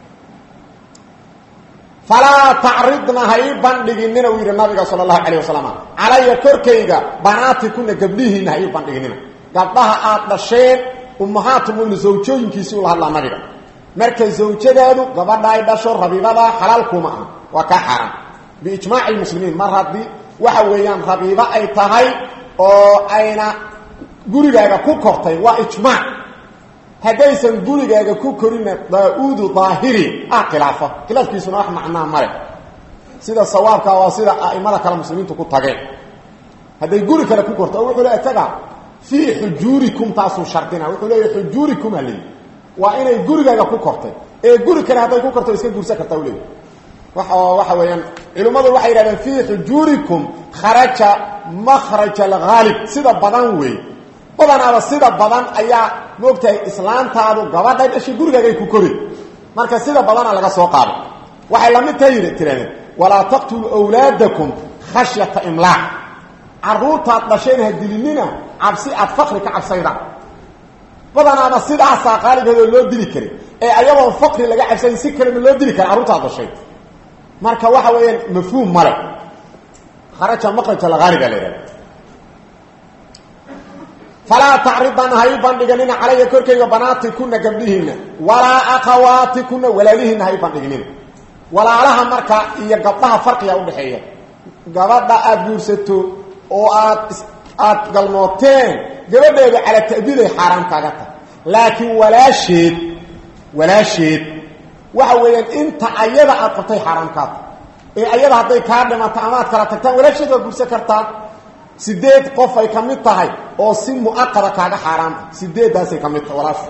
falaa tacridna ha ii bandhiginina uu yidhi nabiga sala allahu calayh wasalam calaya korkayga banaati kuna gabdhihiina ha ii bandhiginina gabdhaha aad dhasheen ummahaatumuina zawjooyinkiisii ula hadlaa nabiga marka zawjadaadu gabadha ay dhasho rabiibadaa xalaal kuma aha waa kaa xaaraan biijmaaci lmuslimiin mar haddii waxa weeyaan rabiibo ay tahay oo ayna gurigaaga ku kortay waa ijmaac haddaysan gurigaaga ku korina daa-uudu daahiri ah khilaafa khilaafkiisuna wax macnaa male sida sawaabkaa waa sida a'imada kale muslimiintu ku tageen hadday guri kale ku korto oo wuxuu le isaga fii xujuurikum taasuu shardina wuxuu leeyahy xujuurikum ha leeyi waa inay gurigaaga ku kortay ee guri kale hadday ku korto iska guursan kartaa u leeyahy waxa weeyaan culimmadu waxay yidhahdeen fii xujuurikum kharaja makhraja alghaalib sida badan wey badanaaba sida badan ayaa moogtahay islaantaadu gabadhay dhashay gurigaagay ku kori marka sida badana laga soo qaado waxay lamid tahay tirahdeen walaa taqtuluu wlaadakum khashyata imlaaq caruurtaad dhasheen ha dilinina cabsi aad fakri ka cabsaydaan badanaaba sidaasaa qaalibheedoo loo dili karin ee ayadoon fakri laga cabsayn si kalema loo dili kara carruurtaad dhashay marka waxa weeyaan mafhuum male kharaja makraj alhaaliba la yidhahda falaa tacridan hay bandhiganina calaya korkayga banaatikuna gabdhihiina walaa akhawaatikuna walaalihiina hay bandhignina walaalaha marka iyo gabdhaha farqiga udhaxeeya gabadha aada guursato oo aad aada galmooteen gabadheeda cala ta'biiday xaaraan kaaga tahay laakiin walaasheed walaasheed waxa weeyaan inta ayada aad qabtay xaaraan kaa tahay ee ayada hadday kaa dhimato ama aad kala tagtaan walaasheed waa guursan kartaa sideed qof ay ka mid tahay oo si mu'aqada kaaga xaaraanta sideeddaasay ka mid tahay walaashu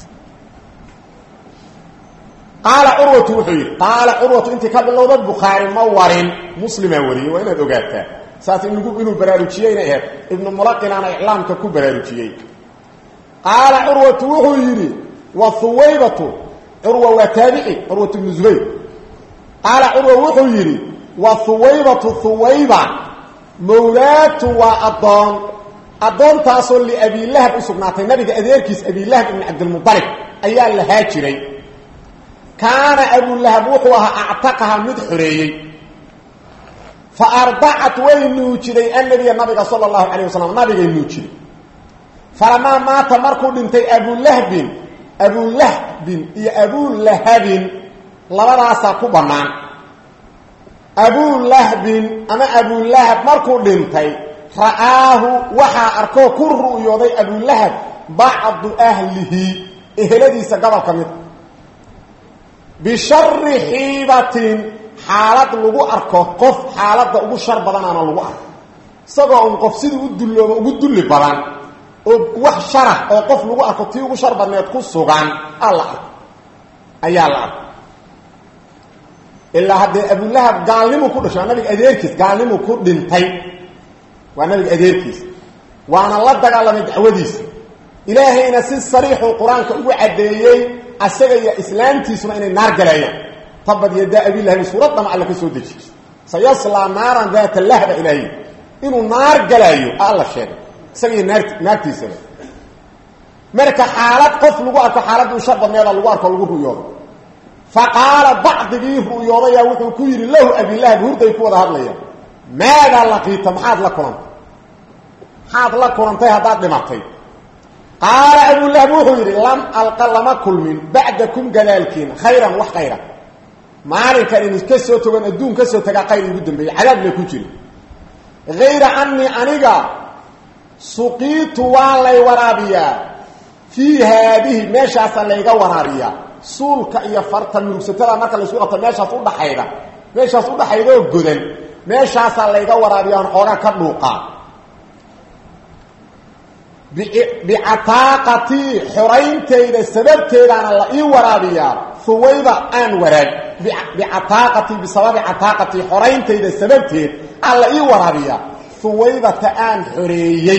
qaala curwatu wuxuu yidhi qaala curwatu intii ka bilowda bukhaari ma warin muslimaa wariyey waa inaad ogaataa saas ingu inuu baraarujiyeyna aheed ibnu mulaqinaana iclaamka ku baraarujiyey qaala curwatu wuxuu yidhi wa huwaybatu curwa waa taabici curwatu ibnu zubayr qaala curwa wuxuu yidhi wa huwaybatu huwayba mawlaatu waa addoon addoontaasoo liabilahab u sugnaatay nabiga adeerkiis abilahab ibn cabdilmualib ayaa lahaa jiray kaana abulahab wuxuu ahaa actaqaha mid xoreeyey fa ardacat way nuujiday annabiya nabiga sala allahu calayh wasalam nabigay nuujiday falamaa maata markuu dhintay abulahbin abulahbin iyo abulahabin labadaasaa ku bannaan abulahbin ama abulahab markuu dhintay ra'aahu waxaa arkoo ku ru'yooday abulahab bacdu ahlihi eheladiisa gobol ka mid bishari xiibatin xaalad lagu arko qof xaaladda ugu shar badanaana lagu arko isagoo un qof sidii u dullooba ugu dulli badan oo wax sharah oo qof lagu arko tii ugu shar badneed ku sugan alla arko ayaa la arko ilaa haddee abulahab gaalnimu ku dhashay waa nabiga adeerkiis gaalnimu ku dhintay waa nabiga adeerkiis waana la dagaalamay dacwadiisa ilaahayna si sariixuu qur-aanka ugu caddeeyey asaga iyo islaamtiisuna inay naar galayaan tabad yadaa abilahabi suuraddama alla ka soo dejiy sayaslaa naaran daata lahba ilaahiy inuu naar galaayo alla sheegay isaga iyo naart naartiisaba marka xaalad qof lagu arko xaaladii u shar badneeda lagu arko lagu ru'yoodo fa qaala bacdigii ru'yoodayaa wuxuu ku yidhi lahu abilahab hurday ku wada hadlayaan maadaa laqiita maxaad la kulantay maxaad la kulantay haddaad dhimatay qaala abulahab wuxuu yidhi lam alqa lama kulmin bacdakum gadaalkiina khayran wax khayra maalinkan in ka soo togan adduun ka soo tagaa khayr igu dambeeyey cadaab la ku jiro hayra anii aniga suqiitu waa lay waraabiyaa fii haadihi meeshaasaa layga waraabiyaa suulka iyo farta murugsatada marka laysku qabto meeshaas udhaxayda meeshaas udhaxaydoo godan meeshaasaa layga waraabiya aan xoogaa ka dhuuqaa bicataaqatii xorayntayda sababteedaana la ii waraabiyaa huwayba aan waraab bicataaqatii bisababi cataaqatii xorayntayda sababteed aan la ii waraabiyaa huwaybata aan xoreeyey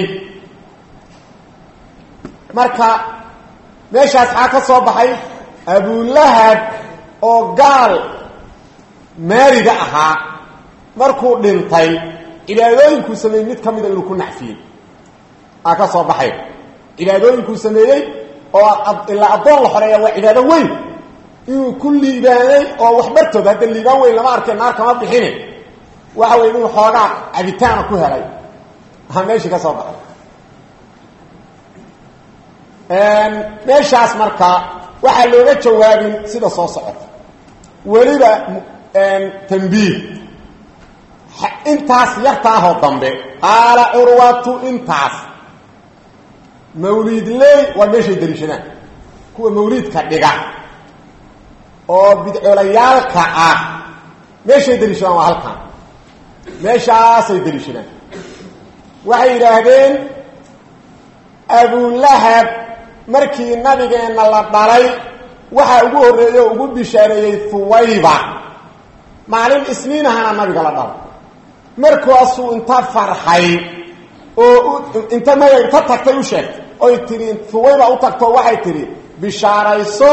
marka meeshaas xaa ka soo baxay abulahab oo gaal maarida ahaa markuu dhintay cibaadooyinkuu sameeyey mid ka mida inuu ku nacfiyey aa ka soo baxay cibaadooyinkuu sameeyey oo ilaa addoon la xoreeya waa cibaado weyn inuu ku liibaanay oo waxbartood hadda liibaan weyn lama arkay naar kama bixine waxa weye inuu xoogaa cabitaana ku helay aa meeshii ka soo baxay meeshaas marka waxaa looga jawaabin sida soo socota weliba tambiih intaas yartaahoo dambe qaala curwatu intaas mawliidley waa meeshay daliishadaan kuwa mawliidka dhiga oo bidcolayaalka ah meeshay daliishadaan waa halkan meeshaasay daliishadaan waxay yidhaahdeen abulahab markii nabigeenna la dhalay waxaa ugu horreeyey oo ugu bishaareeyey huwayba maalin isniinahana nabiga la dhalay markaasuu inta farxay oo inta nabiga inta tagtay u sheegtay oy tidhi huwayba u tagto waxay tidhi bishaarayso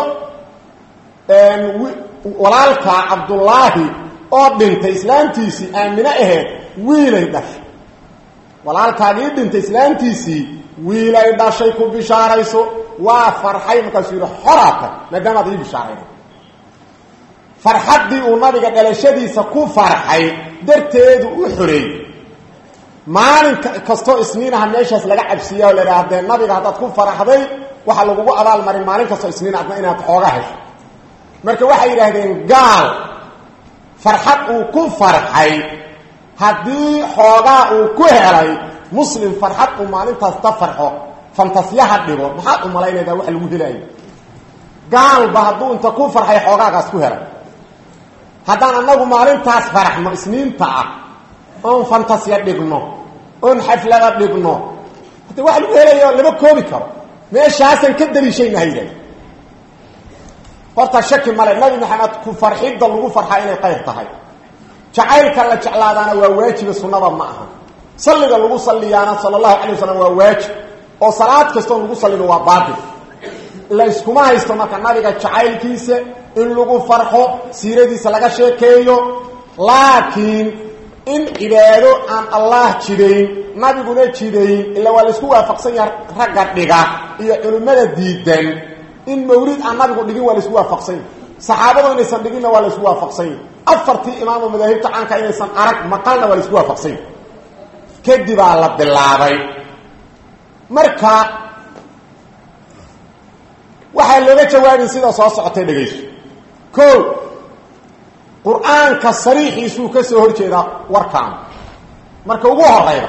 walaalka cabdullaahi oo dhintay islaamtiisii aamine aheed wiilay dhashay walaalkaagii dhintay islaamtiisii wiilay dhashay ku bishaarayso waa farxay markaasuu yidhi xoraata maadaamaad ii bishaarayda farxaddii uu nabiga dhalashadiisa ku farxay darteedu u xoreeyey maalin kastoo isniinaha meeshaas laga cabsiiya oo la idhaha dee nabiga haddaad ku faraxday waxaa lagugu abaalmarin maalin kastoo isniin adna inaad xooga hesho marka waxay yidhaahdeen gaal farxad uu ku farxay haddii xoogaa uu ku helay muslim farxad uu maalintaas ta farxo fantasyaha dhigo maxaad u malaynaydaa wax lagu helaayo gaalba hadduu inta ku farxay xoogaagaas ku helay haddaan annagu maalintaas faraxno isniinta ah oon fantasya dhigno oon xaflada dhigno hade wax lagu helayo lama koobi karo meeshaasaan ka daliishayna ha yidhahda horta shaki male nabi maxamed ku farxidda lagu farxaa inay qayr tahay jacaylka la jeclaadaana waa waajiba sunnada ma aha salliga lagu salliyaana sala allahu calay wasalam waa waajib oo salaad kastoo lagu sallino waa baatil la iskuma haysto marka nabiga jacaylkiisa in lagu farxo siiradiisa laga sheekeeyo laakiin in cibaado aan allah jidayn nabiguna jidayn ila waa laisku waafaqsan yaha ragga dhiga iyo culimmada diidan in mawlid aan nabigu dhigin waa laisku waafaqsan yahy saxaabadu inaysan dhiginna waa laisku waafaqsan yahy afartii imaamu madaahibta caanka inaysan arag maqalna waa laisku waafaqsan yahy kadibaa la bilaabay marka waxaa looga jawaabin sida soo socotay dhegayso ko qur-aanka sariixiisuu ka soo hor jeedaa warkaan marka ugu horeyda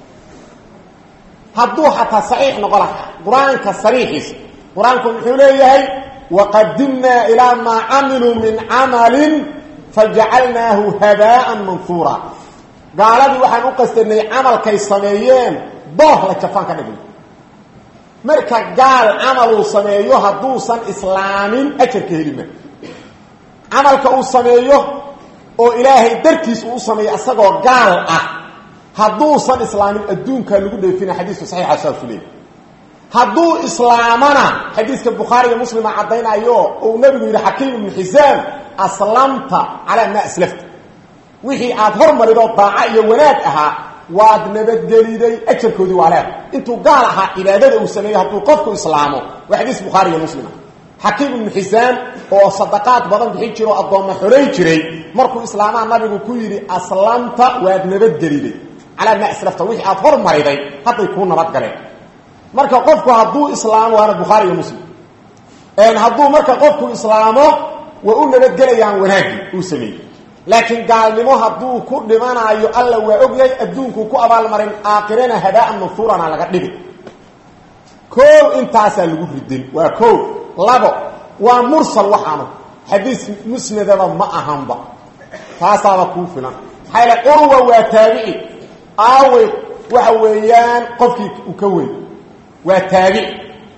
hadduu xataa saxiix noqo laha qur-aanka sariixiisa qur-aanku muxuu leeyahay waqadimnaa ilaa maa camiluu min camalin fajacalnaahu habaaan manhuura gaaladii waxaan u qastanay camalkay sameeyeen booh la jafaan ka dhigna marka gaal camaluu sameeyo hadduusan islaamin ajarka helima camalka uu sameeyo oo ilaahay dartiis uu u sameeyo isagoo gaal ah hadduusan islaamin adduunkaa lagu dheefina xadiiska saxiixa saasu leeyay hadduu islaamana xadiiska bukhaari iyo muslima caddaynayo uu nabigu yidhi xakiim ibnu xisaam aslamta calaa maa aslafta wixii aad hormaridoo daaco iyo wanaag ahaa waad nabadgeliday ajarkoodii waa leeda intuu gaal ahaa cibaadada uu sameeyey hadduu qofku islaamo waa xadiis bukhaari iyo muslima xakiim ibnu xisaam oo sadaqaad badan bixin jira oo addoomma xolay jiray markuu islaamaa nabigu ku yidhi aslamta waad nabadgeliday calaa maa aslafta wixii aad hormariday hadday kuu nabadgaleen marka qofku hadduu islaamo waana bukhaari iyo muslim hadduu marka qofku islaamo way u nabadgelayaan wanaagii uu sameeyey laakiin gaalnimo hadduu ku dhimanaayo alla waa ogyahay adduunkuu ku abaalmarin aakhirana habaaan manfuurana laga dhigi koow intaasaa lagu ridin waa koow labo waa mursal waxaanu xadiis musnadaba ma ahanba taasaaba kuu filan maxaa yaele curwa waa taabici aawey waxa weeyaan qofkii uu ka weyn waa taabici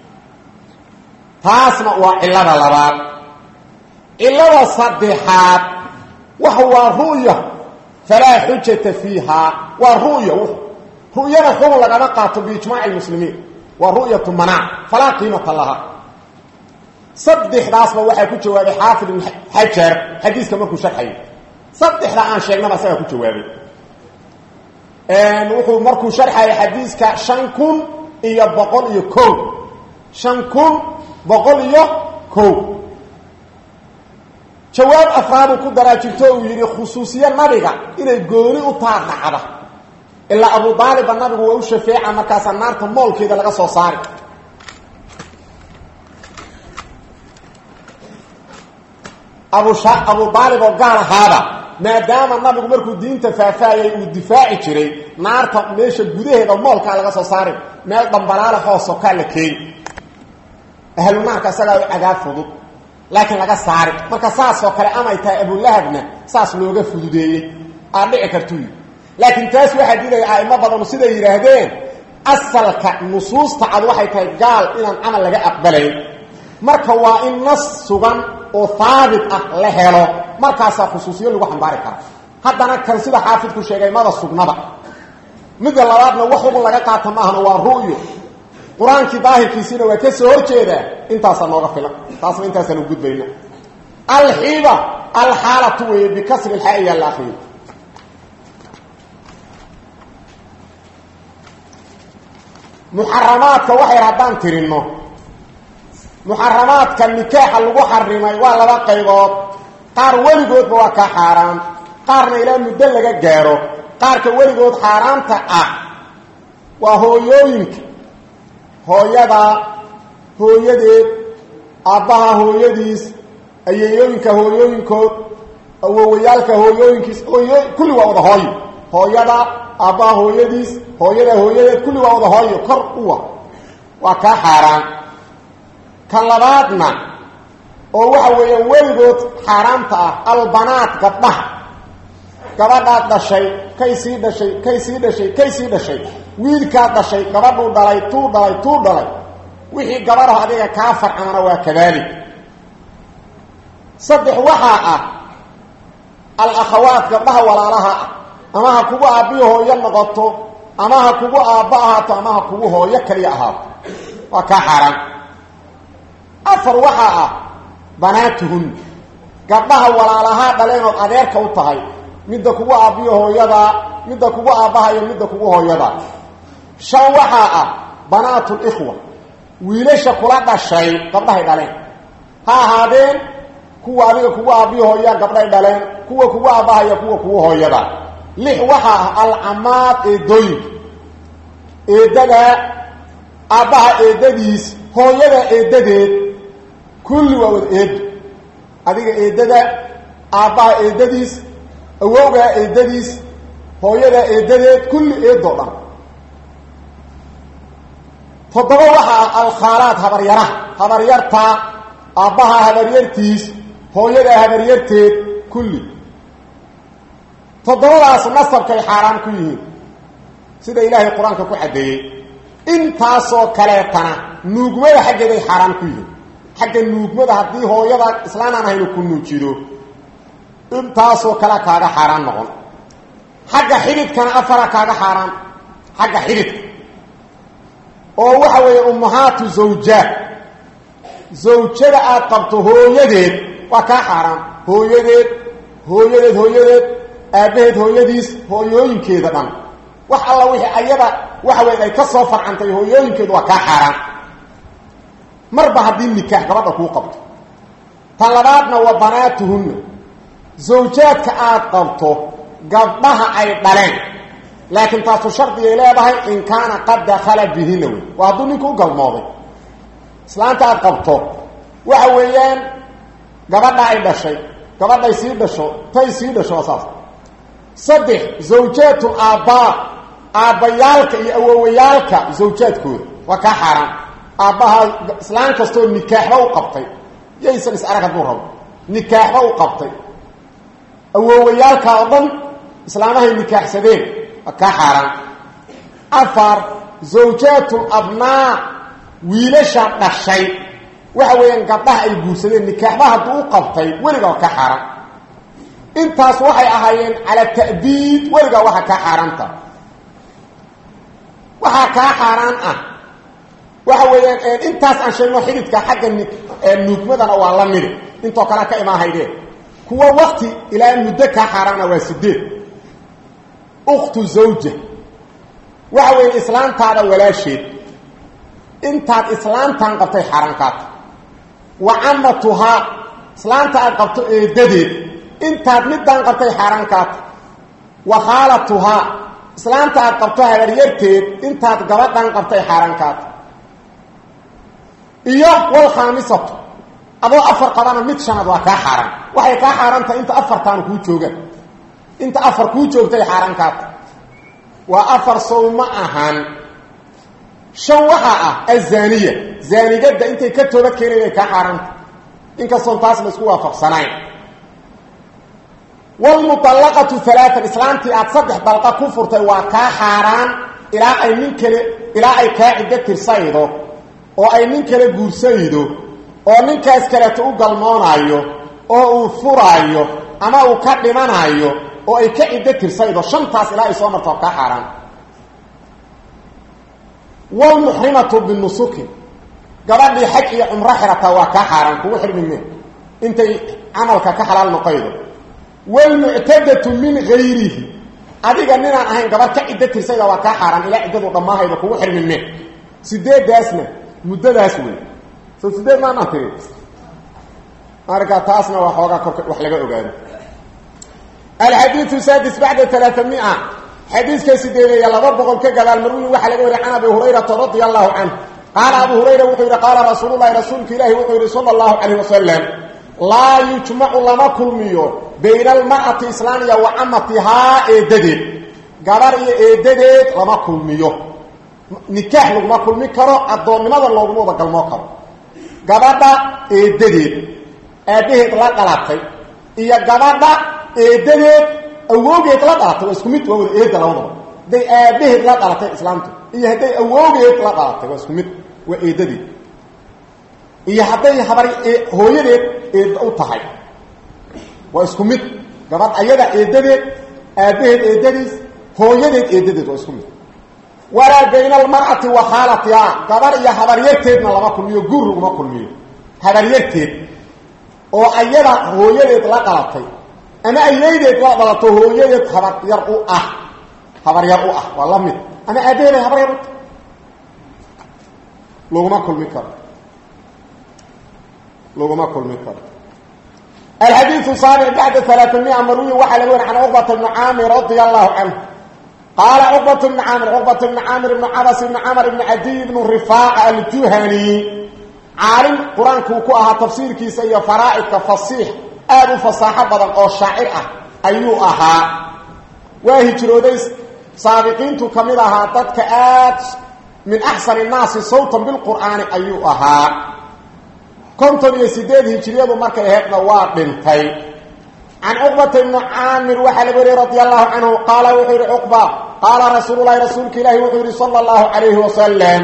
taasna waa cillada labaad cillada saddexaad wax waa ru'ya falaa xujata fiihaa waa ru'ya ru'yana xukun lagama qaato biijmaaci lmuslimiin waa ru'yatu manaac falaa qiimata laha saddexdaasba waxaa ku jawaabay xaafid ibn xajar xadiiska markuu sharxayo saddexda aan sheegnaba isagaa ku jawaabay wuxuu markuu sharxaya xadiiska shan kun iyo boqol iyo ko shan kun boqol iyo ko jawaab afraaduu ku daraa jirto uu yidhi khusuusiye nabiga inay gooni u taa dhacda ilaa abu daaliba nabigu waa u shafeeca markaasaa naarta moolkeeda laga soo saari abu abu aalib oo gaal ahaaba maadaama nabigu markuu diinta faahfaayay uu difaaci jiray naarta meesha gudaheeda moolkaa laga soo saarin meel dhambalaala hoosokaa la keeni ahlu naarka isagaa u cadaab fudud laakiin laga saari marka saasoo kale amay tahay abulahabna saas looga fududeeyey aad dhici kartuu yii laakiin taas waxaa diidaya a'imo badanu siday yidhaahdeen asalka nusuusta cad waxay tahay gaal inaan camal laga aqbalayn marka waa in nas sugan oo haabit ah la helo markaasaa khusuusiyo lagu xambaari kara haddana kan sida xaafidku sheegay mada sugnaba midda labaadna wax ugun laga qaata maahana waa ru'yo qur-aankii daahirkiisiina waa ka soo horjeedaa intaasaa nooga filan taasna intaasaan u gudbayna alxiiba alxaalatu weeye bikasri lxaa iyaa la akriyo muxaramaadka waxay haddaan tirinno muxaramaadka nikaaxa lagu xarimay waa laba qaybood qaar weligoodba waa ka xaaraan qaarna ilaa muddo laga gaaro qaarka weligood xaaraanta ah waa hooyooyinka hooyada hooyadeed aabbaha hooyadiis ayeeyooyinka hooyooyinkood awowayaalka hooyooyinkiis hooyo kulli waa wada hooyo hooyada aabbaha hooyadiis hooyada hooyadeed kulli waa wada hooyo kor uwa waa kaa xaaraan kan labaadna oo waxa weeyaan weligood xaaraamta ah albanaat gabdhaha gabadhaad dhashay kay sii dhashay kay sii dhashay kay sii dhashay wiilkaad dhashay gabadhuu dhalay tuu dhalay tuu dhalay wixii gabadhaho adiga kaa farcamana waa kadaalik saddex waxaa ah al-akhawaat gabdhaha walaalaha ah ama ha kugu aabbiyo hooyo noqoto ama ha kugu aabba ahaato ama ha kugu hooyo kaliya ahaato waa kaa xaaraan afar waxaa ah banaatuhun gabdhaha walaalahaa dhaleenood adeerka u tahay midda kugu aabbiyo hooyada midda kugu aabbaha iyo midda kugu hooyada shan waxaa ah banaatulikhwa wiilasha kula dhashay gabdhahay dhaleen ha ahaadeen kuwa adiga kugu aabbiyo hooyaa gabdhay dhaleen kuwa kugu aabbaha iyo kuwa kugu hooyada lix waxaa ah alcamaad eedooyinka eedada aabbaha eedadiis hooyada eedadeed kulli waa wada eedo adiga eedada aabbaha eedadiis awowgaa eedadiis hooyadaa eedadeed kulli eedoo dhan toddoba waxaa ah alkhaalaad habaryaraha habaryarta aabbaha habaryartiis hooyadaa habaryarteed kulli toddobadaas nasabkay xaaraan ku yihiin sida ilaahay qur-aanka ku caddeeyey intaasoo kaleetana nuugmada xaggeeday xaaraan ku yihiin xagga nuugmada haddii hooyada islaan aan ahaynu ku nuujido intaasoo kale kaaga xaaraan noqon xagga xididkana afara kaaga xaaraan xagga xididka oo waxa weeye ummahaatu zawjaad zawjada aad qabto hooyadeed waa kaa xaaraan hooyadeed hooyadeed hooyadeed aabbaheed hooyadiis hooyooyinkeeda dhan wax alla wixii ayada waxa weyn ay ka soo farcantay hooyooyinkeedu waa kaa xaaraan marba haddii nikaax gabadha kuu qabto tan labaadna waa banaatuhunna zawjaadka aad qabto gabdhaha ay dhaleen laakiin taasu shardigay leedahay in kaana qad dakhala bihina wey waa hadduu ninku u galmooday islaanta aad qabto waxa weeyaan gabadha ay dhashay gabadhay sii dhasho tay sii dhasho waa saas saddex zawjaatul aabbaa aabbayaalka iyo awowayaalka zawjaadkooda waa kaa xaaraan aabbaha islaan kastoo nikaaxba u qabtay yaysan is arag hadduu rabo nikaaxba u qabtay awowayaalka oo dhan islaamahay nikaaxsadeen waa kaa xaaraan afar zawjaatul abnaa wiilasha dhashay waxa weeyaan gabdhaha ay guursadeen nikaaxba hadduu u qabtay weligaa waa kaa xaaraan intaas waxay ahaayeen cala ta'biid weligaa waxaa kaa xaaraanta waxaa kaa xaaraan ah waxa weeyaan intaas aan sheegno xididka xagga nuugmadana waa la midi intoo kalea ka imaahaydeen kuwa wakti ilaa muddo kaa xaaraana waa sideed ukhtu zawja waxa weeye islaantaada walaasheed intaad islaantan qabtay xaaraan kaata wa camatuhaa islaanta aad qabto eedadeed intaad midaan qabtay xaaraan kaata wa khaalatuhaa islaanta aad qabto habaryarteed intaad gabadhan qabtay xaaraan kaata iyo walkhaamisatu adoo afar qabana mid shanaad waa kaa xaaraan waxay kaa xaaraan tahay inta afartaanu kuu joogaan inta afar kuu joogtay xaaraan kaata waa afar sow ma ahan shan waxaa ah azaniya zaanigadda intay ka toobad keenayn ay kaa xaaraanta inkastoon taas la isku waafaqsanayn wlmuallaqatu alaaan islaantii aad saddex dalqa ku furtay waa kaa xaaraan ilaa ay nin kale ilaa ay kaa ciddo tirsaydo oo ay nin kale guursaydo oo ninkaas kaleeto u galmoonaayo oo uu furaayo ama uu ka dhimanaayo oo ay ka ciddo tirsaydo shantaas ilaa ay soo marto waa kaa xaaraan wlmuxrimatu binusukin gabadhii xaj iyo cumro xirataa waa kaa xaaraan kugu xirmime intay camalka ka xalaal noqaydo wlmuctadatu min gayrihi adiga ninaan ahayn gabar ka ciddo tirsayda waa kaa xaaraan ilaa ciddadu dhammaahayda kugu xirmime sideedaasna muddadaas wey soo sideed maanaan tiri marka taasna waa xoogaa korka wax laga ogaado alxadiiu sadis bacda alaaamia xadiiska sideedeeya laba boqol ka gadaal marwiyin waxaa laga wariya can abi hurayrata radia allahu canhu qaala abu hurayra wuxuu yidhi qaala rasuululahi rasuulka ilaahi wuxuu yidhi sala allahu calayh wasalam laa yujmacu lama kulmiyo bayna almar'ati islaaniya wa camatihaa eedadeed gabar iyo eedadeed lama kulmiyo nikaax laguma kulmi karo addoonnimada looguma wada galmoo karo gabadha eedadeed aabbaheed la dhalatay iyo gabadha eedadeed awoogeed la dhalatay waa isku mid waa wada eedda labadaba hadday aabbaheed la dhalatay islaamtu iyo hadday awoogeed la dhalatay waa isku mid waa eedadeed iyo hadday habar hooyadeed eedda u tahay waa isku mid gabadh ayada eedadeed aabbaheed eedadiis hooyadeed eedadeed waa isku mid walaa bayna almar'ati wa khaalatihaa gabar iyo habaryarteedna lama kulmiyo guur laguma kulmiyo habaryarteed oo ayada hooyadeed la dhalatay ama ayaydeed la dhalato hooyadeed habaryar u ah habaryar u ah waa la mid ama aabbaheed ay habaryar u tahay laguma kulmi karo laguma kulmi karo alxadiiu saabic bacda alaaamia marwiyi waxaa laga wari can cuqbata bni caamir radia allahu canhu qaala cuqbat bni caamir cuqbat bni caamir ibni cabas ibni camar ibni cadiy ibnu rifaaca aljuhani caalim qur-aankuu ku ahaa tafsiirkiisa iyo faraa'idka fasiix aad u fasaaxo badan oo shaacir ah ayuu ahaa waa hijrooday saabiqiintu ka mid ahaa dadka aad min axsan innaasi sawtan bilqur'aani ayuu ahaa konton iyo sideed hijriyadu markay aheydna waa dhintay can cuqbata ibni caamir waxaa laga wariyey radi allahu canhu qaala wuxuu yidhi cuqba qaala rasuululahi rasuulka ilaahi wuxuu yidhi sala allahu calayhi wasalam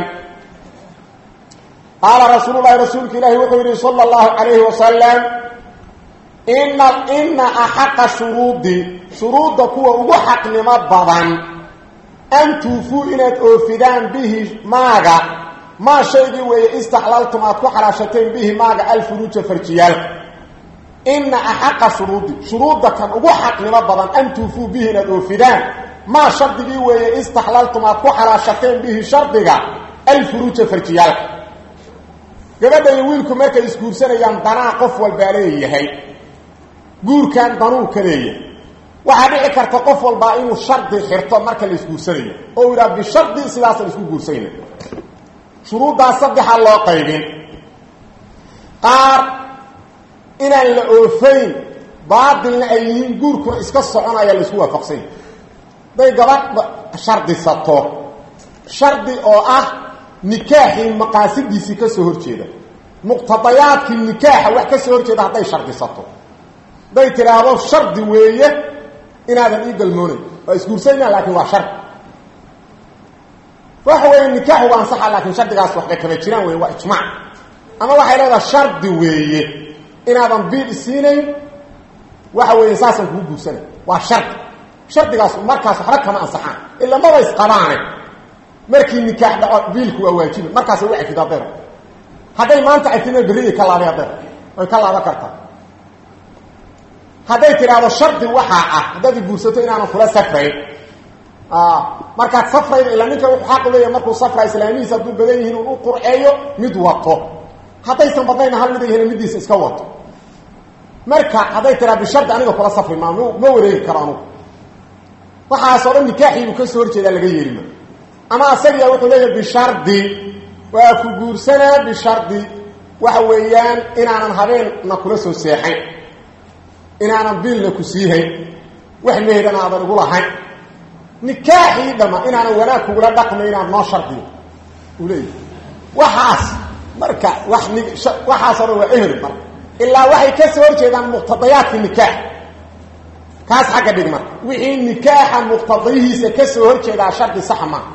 qaala rasuululahi rasuulka ilaahi wuxuu yidhi sala allahu calayhi wasalam ina ina axaqa shuruudi shuruudda kuwa ugu xaqnimo badan an tuufuu inaad oofidaan bihi maaga maa shaygii weeye istaxlaltum aad ku xalaashateen bihi maaga alfuruuja farjiyaalka ina axaqa shuruudi shuruudda kan ugu xaqnimo badan an tuufuu bihi inaad oofidaan maa shardigii weeye istaxlaltum aad ku xalaashateen bihi shardiga alfuruuja farjiyaalka gabadha iyo wiilku markay isguursanayaan danaa qof walbaa leeyahay guurkan danuu ka leeyahay waxaa dhici karta qof walbaa inuu shardi xirto marka la isguursanayo oo u yidhaha bishardi sidaasa la isku guursanayna shuruuddaas saddexaa loo qaybin qaar inaan la oofayn baatilna ay yihiin guurkuna iska soconaya la isku waafaqsanya hadday gabadh shardisato shardi oo ah nikaaxii maqaasidiisii ka soo horjeeda muqtadayaadkii nikaaxa wax ka soo horjeeda hadday shardisato hadday tidhaahdo shardi weeye inaadan ii galmoonayn waa isguursayna laakiin waa shardi waxa weeye nikaaxu waa ansaxa laakiin shardigaas waxbay kama jiraan wey waa ijmaac ama waxay leedaha shardi weeye inaadan biil isiinayn waxa weeye saasaan kugu guursanay waa shardi shardigaas markaas waxba kama ansaxaan ila maba isqabaane markii nikaax dhaco biilku waa waajiba markaasay u cafida adeer hadday maanta cafina berriday ka laabay adeer way ka laaban kartaa hadday tidhaahdo shardi waxaa ah haddaad guursato inaanan kula safrayn markaad safrayda ilaa ninka wuxuu xaq u leeyahay markuu safra islaamihiisa hadduu badan yihiin uu u qurceeyo mid wato haddaysan badnayna hal mid yihiin middiisa iska wato marka hadday tiraa bishardi aniga kula safri maa ma wareegi karo anugu waxaasoo dhan nikaaxiibuu ka soo horjeedaa laga yeelima ama asagiya wuxuu leeyahay bishardi waa ku guursanaa bishardi waxa weeyaan inaanan habeenna kula soo seexayn inaanan biilna ku siihayn wax meheran aadan igu lahayn nikaaxii dhama inaanan wanaag kugula dhaqmay inaad noo shardiyo uu leeyahy waxaas marka wax ni waxaasoo dhan waa eher marka ilaa waxay ka soo horjeedaan muqtadayaadka nikaax kaas xagga dhig marka wixii nikaaxa muqtadayihiisa ka soo horjeedaa shardi saxa maaha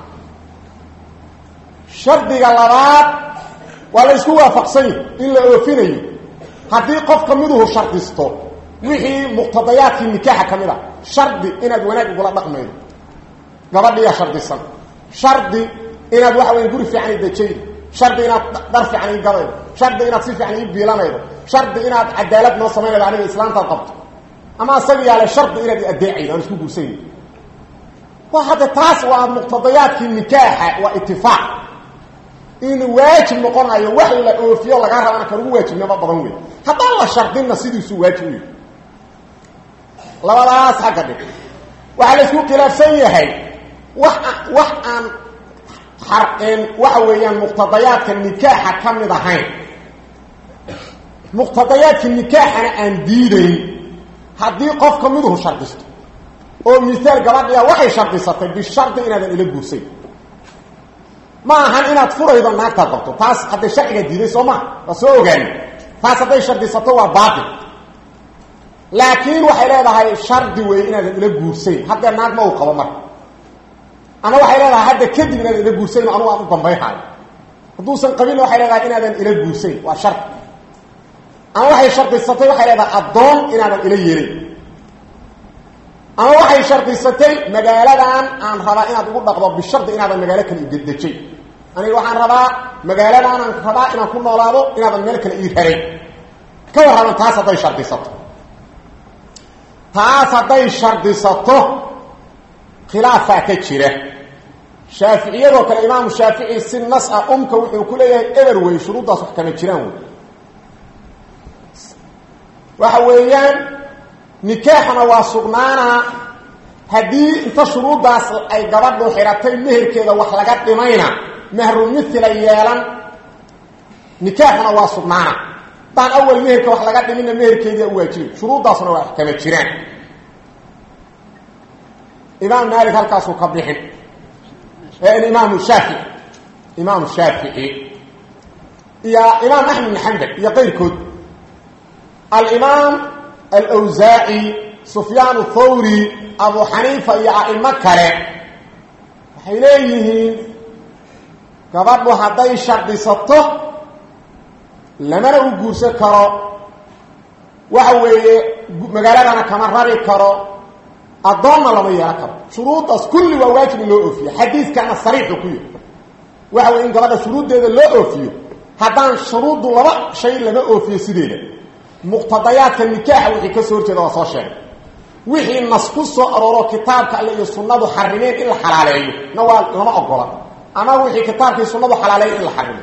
shardiga labaad waa la isku waafaqsan yahi in la oofinayo haddii qofka miduhu shardisto wixii muqtadayaadkii nikaaxa ka mid a shardi inaad wanaag igula dhaqmaydo gabadhiyaa shardisan shardi inaad waxa weya guri fiican i dejaydo shardi inaad dhar fiican ii gadaydo shardi inaad si fiican ii biilanaydo shardi inaad cadaalad noo samaynaydo aniga islaantaad qabto ama asaga yaale shardi inaad i adeecaydo aan isku guursanaydo wa hadda taas waa muqtadayaadkii nikaaxa waa itifaaq in waajib noqonayo wax la oofiyo lagaa rabana kan ugu waajibnimo badan wey haddaan la shardinna sidiisuu waajib u yahy labadaas xagga dhig waxaa la isku khilaafsan yahay wax wax aan xarqeen waxa weeyaan muqtadayaadka nikaaxa ka mid ahayn muqtadayaadka nikaaxana aan diidayn haddii qofka miduhu shardisto oo misaal gabadhiya waxay shardisatay bishardi inaadan ila guursayn ma ahan inaad furaydo naagtaad qabto taas hadday sharciga diiday soo maa waa soo ogaani taas hadday shardisato waa baatil laakiin waxay leedahay shardi weeye inaadan ila guursayn haddee naag ma uu qabo marka ama waxay leedahay hadda kadib inaadan ila guursayn anugu aan u dambayhaayo hadduusan qabinna waxay leedahay inaadan ila guursayn waa shardi ama waxay shardisatay waxay leedahay addoon inaadan ila yeelin ama waxay shardisatay magaaladan aan rabaa inaad ugu dhaqdo bishardi inaadan magaalo kale idejay aniga waxaan rabaa magaaladaanaan rabaa inaan ku noolaado inaadan meel kale ii raray ka warraban taas hadday shardisato taas hadday shardisato khilaafaa ka jira shaaficiyadoo kale imaamu shaafici si nas ah umka wuxuu ku leeyahay eber wey shuruuddaas wax kama jiraan wey waxa weeyaan nikaaxna waa sugnaanaa haddii inta shuruuddaas ay gabadhu xiratay meherkeeda wax laga dhimayna mehru mithila yeelan nikaaxuna waa sugnaana haddaan awal meherka wax laga dhiminna meherkeedia u waajibay shuruuddaasna waa wax kama jiraan imaam maalik halkaasuu ka bixin imaamu shaafici imaamu shaafici iyo imaam axmed bin xambal iyo qayrkood alimaam alwsaaci sufyaan thawri abu xaniifa iyo a'imo kale waxay leeyihiin gabadhu hadday shardisato lamana u guursan karo waxa weeye magaaladana kama rari karo addoonna lama yeelan karo shuruuddaas kulli waa waajib in loo oofiyo xadiidkana sariixu ku yahy waxa weye in gabadha shuruuddeeda loo oofiyo haddaan shuruuddu laba shay lama oofiyo sideeda muqtadayaadka nikaaxa wixii ka soo horjeeda waa soo sheegay wixii nas ku soo arooro kitaabka alle iyo sunnadu xarimeen in la xalaaleeyo na waa lama ogola ama wixii kitaabkii sunnadu xalaaleeyo in la xarimo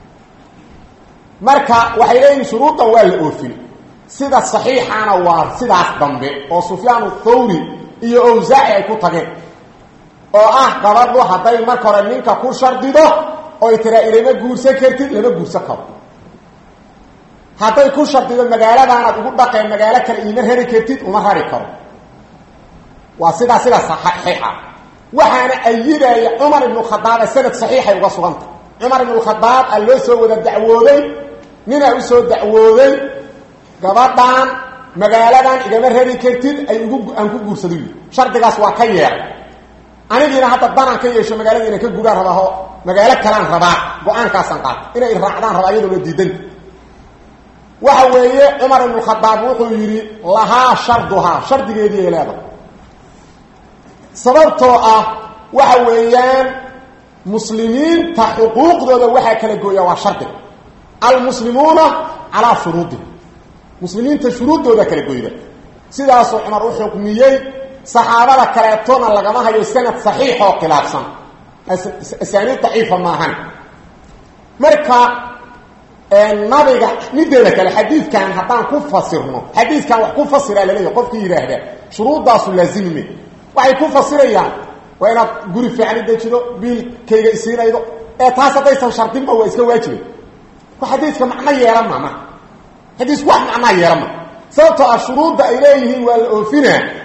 marka waxay leeyihin shuruuddan waa la oofin sida saxiixana waa sidaas dambe oo sufyaanu thawri iyo awsaaci ay ku tageen oo ah gabadhu hadday marka hore ninka ku shardido oy tiraa ilama guursan kartid lama guursan karo hadday ku shardido magaaladaanaad ugu dhaqeen magaalo kale iima rari kartid uma rari karo waa sidaa sidaa saxiixa waxaana ayidaya cumar ibnu khadaaba sanad saxiixay uga suganta cumar ibnu khadaab a loo soo wada dacwooday ninaa usoo dacwooday gabadhan magaaladan igama rari kartid ay ugu aan ku guursado yii shardigaas waa ka yeeray anigiina hadda danaan ka yeesho magaalada inaan ka gugaan rabaaho magaalo kalaan rabaa go-aankaasaan qaata inay raacdaan rabaa iyadoona diidanta waxa weeye cumar ibnu khadaab wuxuu yidhi lahaa sharduhaa shardigeedii ay leedahay sababtoo ah waxa weeyaan muslimiinta xuquuqdooda waxaa kala gooya waa shardiga almuslimuuna calaa shuruudihim muslimiinta shuruuddooda kala goyda sidaasuu cumar u xukmiyey saxaabada kaleetona lagama hayo sanad saxiix oo khilaafsan asaaniid daciifa maahan marka nabiga mideeda kale xadiidkan haddaan ku fasirno xadiidkan wax ku fasiraa laleeyahy qofkii yidhaahdaa shuruuddaasu laazimime waxay ku fasirayaan waa inaad guri fiican i dejido biilkayga isiinaydo ee taas haddaysan shardinba waa iska waajibay ko xadiidka macno yeelan ma marka xadiisku wax macnaa yeelan ma sababtoo ah shuruudda ay leeyihiin waa la oofinaa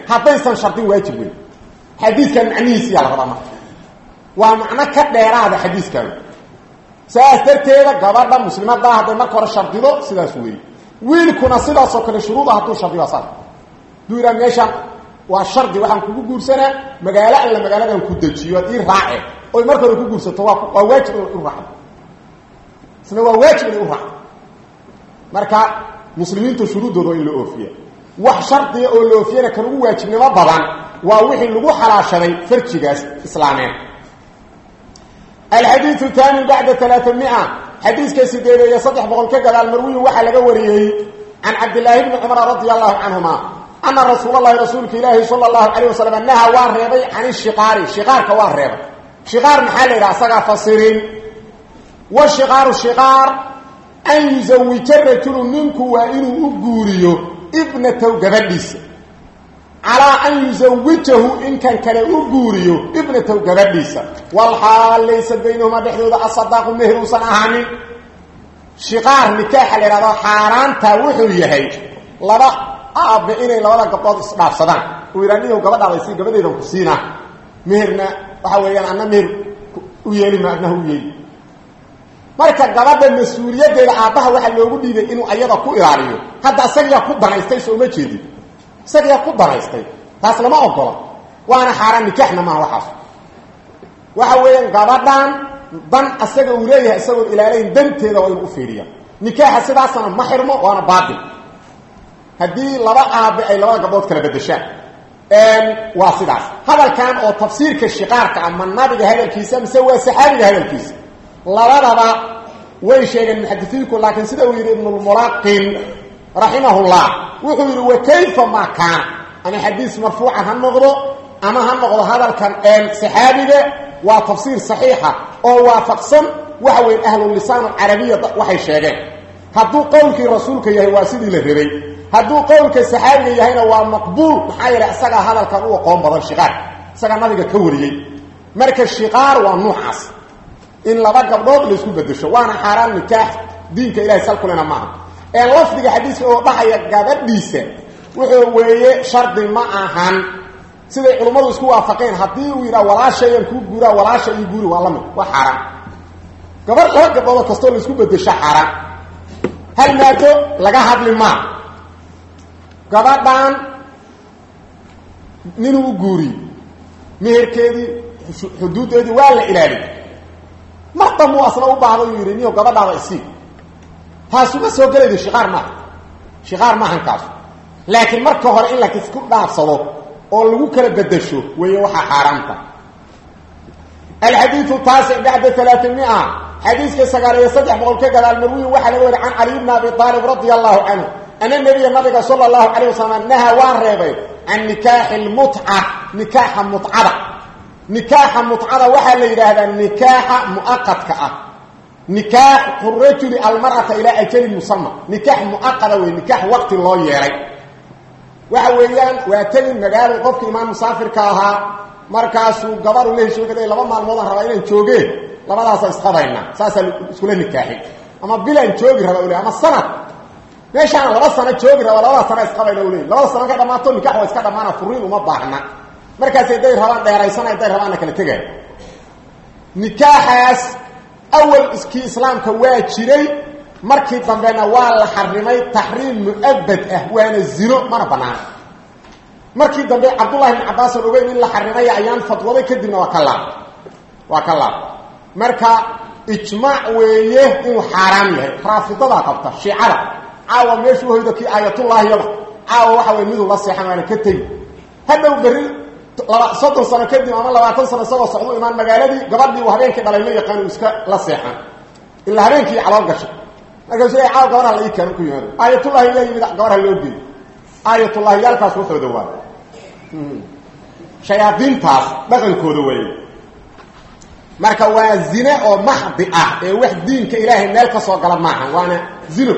haddaysan shardin waajib weyn xadiidkan macnihiisiyaa la rabaa marka waa macno ka dheeraada xadiiskan saas darteeda gabadha muslimadaa hadday marka hore shardido sidaas weeye wiilkuna sidaasoo kale shuruuda hadduu shardiyo saa haduu yidhaha meeshaan waa shardi waxaan kugu guursanaa magaalo alla magaaladan ku dejiyo ad ii raace oy marka hore ku guursato waa waa waajib inay u raacdo isna waa waajib inay u raacdo marka muslimiintu shuruuddooda waa in la oofiya wax shardiga oo la oofiyana kan ugu waajibnimo badan waa wixii lagu xalaashaday farjigaas islaameed alxadiiu taani bacda alaaamia xadiiska sideed iyo saddex boqol ka gadaal marwiyin waxaa laga wariyey can cabdilaahi bni cumar radia allahu canhuma ana rasuul lahi rasuulka ilaahi sala allahu calayh wasalam naha waa reebay can ishiqaari shiqaarka waa reebay shiqaar maxaa la yidhaha asagaa fasirin washiqaaru shiqaar an yuzawija rajulu ninku waa inuu u guuriyo ibnataw gabadhiisa calaa an yuzawijahu inkan kale u guuriyo ibnataw gabadhiisa walxaal laysa baynahumaa dhexdooda asadaaqu meher uusan ahaanin shiqaar nikaaxa la yidhahdo xaaraantaa wuxuu yahay laba aabe inay labada gabdhood isdhaafsadaan uu yidhaha niyow gabadhaada sii gabadheedan ku siinaa meherna waxa weeyaan anna meher u yeeli ma adnaha u yeeli marka gabadha mas-uuliyaddeeda aabbaha waxaa loogu dhiibay inuu ayada ku ilaaliyo hadda isagiyaa ku danaystay sooma jeedin isagiyaa ku danaystay taas lama ogola waana xaaraan nikaaxna maaha waxaas waxa weeyaan gabadhan dan asaga uu leeyahay isagoon ilaalayn danteeda waa inuu u fiiriya nikaaxa sidaasana ma xirmo waana baatil haddii laba aabe ay labada gabdhood kala bedeshaan waa sidaas hadalkan oo tafsiirka shiqaarka ah ma nabiga hadalkiisa mise waa saxaabiga hadalkiisa labadaba way sheegeen muxadisiinku laakiin sida uu yidhi ibnulmulaqin raximahullah wuxuu yidhi wa kayfa maa kaana ama xadiis marfuucan ha noqdo ama ha noqdo hadalkan saxaabiga waa tafsiir saxiixa oo waafaqsan waxa weeye ahlulisaan alcarabiya waxay sheegeen hadduu qowlkii rasuulka yahay waa sidii la rabay hadduu qowlka saxaabiga yahayna waa maqbuul maxaa yeelay isagaa hadalkan u aqoon badan shiqaar isagaa nabiga ka wariyey marka shiqaar waa nuucaas in laba gabdhood laysku bedesho waana xaaraan nikaax diinka ilahay salkulena maaha ee lafdiga xadiiska oo dhahaya gabadhiisa wuxuu weeye shardi ma ahan siday culummadu isku waafaqeen haddii uu yidhaha walaashayaan kuu guuraa walaasha io guuri waa lamid waa xaaraan gabar laba gabdhoodoo kastoo laysku bedesho xaaraan hal maado laga hadli maa gabadhan ninuu u guuriye meherkeedii xuduuddeedii waa la ilaaliy mar damuu asna u baahda uu yidhi niyo gabadhaada isii taasuma soo gelaydo shiqaar maaha shiqaar maahan kaasu laakiin marka hore in lakisku dhaafsado oo lagu kala bedesho weeye waxaa xaaraamta alxadiiu taasic bacda alaaamia xadiiska sagaal iyo saddex boqol ka gadaal marwiyin waxaa laga wari can caliy bni abi aalib radia allahu canhu ana nabiya nabiga sala allahu calayh wasalam naha waa reebay can nikaaxi lmutca nikaaxa mutcada nikaaxa mutcada waxaa la yidhaahdaa nikaaxa muaqadka ah nikaaxu rajuli almar'ata ilaa ajalin musama nikaax muaqada wey nikaax waqti loo yeelay waxa weeyaan waa tegin magaalo qofka imaan musaafirka ahaa markaasuu gabaru la heshoogada laba maalmoodaan rabaa inaan joogeen labadaasa isqabaynaa saasaa iskula nikaaxi ama bilaan joogi raba ule ama sanad meeshaana laba sano joogi raba labada sana isqabayna ule labada sano ka dhammaato nikax waa iska dhammaana furiin uma baahna markaas haday rabaan dheeraysana haday rabaanna kala tegaya nikaaxaas awal iskii islaamka waa jiray markii dambena waa la xarimay taxriim mu'abad ah waana zino mana banaana markii dambe cabdullahi bn cabbaasan ogeyn in la xarimaya ayaan fadwaday kadibna waa ka laab waa ka laab marka ijmaac weeye inuu xaaraam yahay raafidadaa qabta shiicada caawa meeshuu hoydo kii aayatullaahiyaba caawa waxa wey miduu la seexan waana ka tegi hadhow berri laba soddon sano kadib ama labaatan sano isagoo socdu imaan magaaladii gabadhii uu habeenkii dhalay ma yaqaan uu iska la seexan ilaa habeenkii calool gashay markaasuu le caawa gabarha la ii keeno ku yimaado aayatullahi la yimid gabarha loo geeyo aayatullahi yaalkaas waxooda waa shayaadiintaas dhaqankooda weeye marka waa zine oo maxdi ah ee wax diinka ilaahay meel ka soo gala maaha waana zino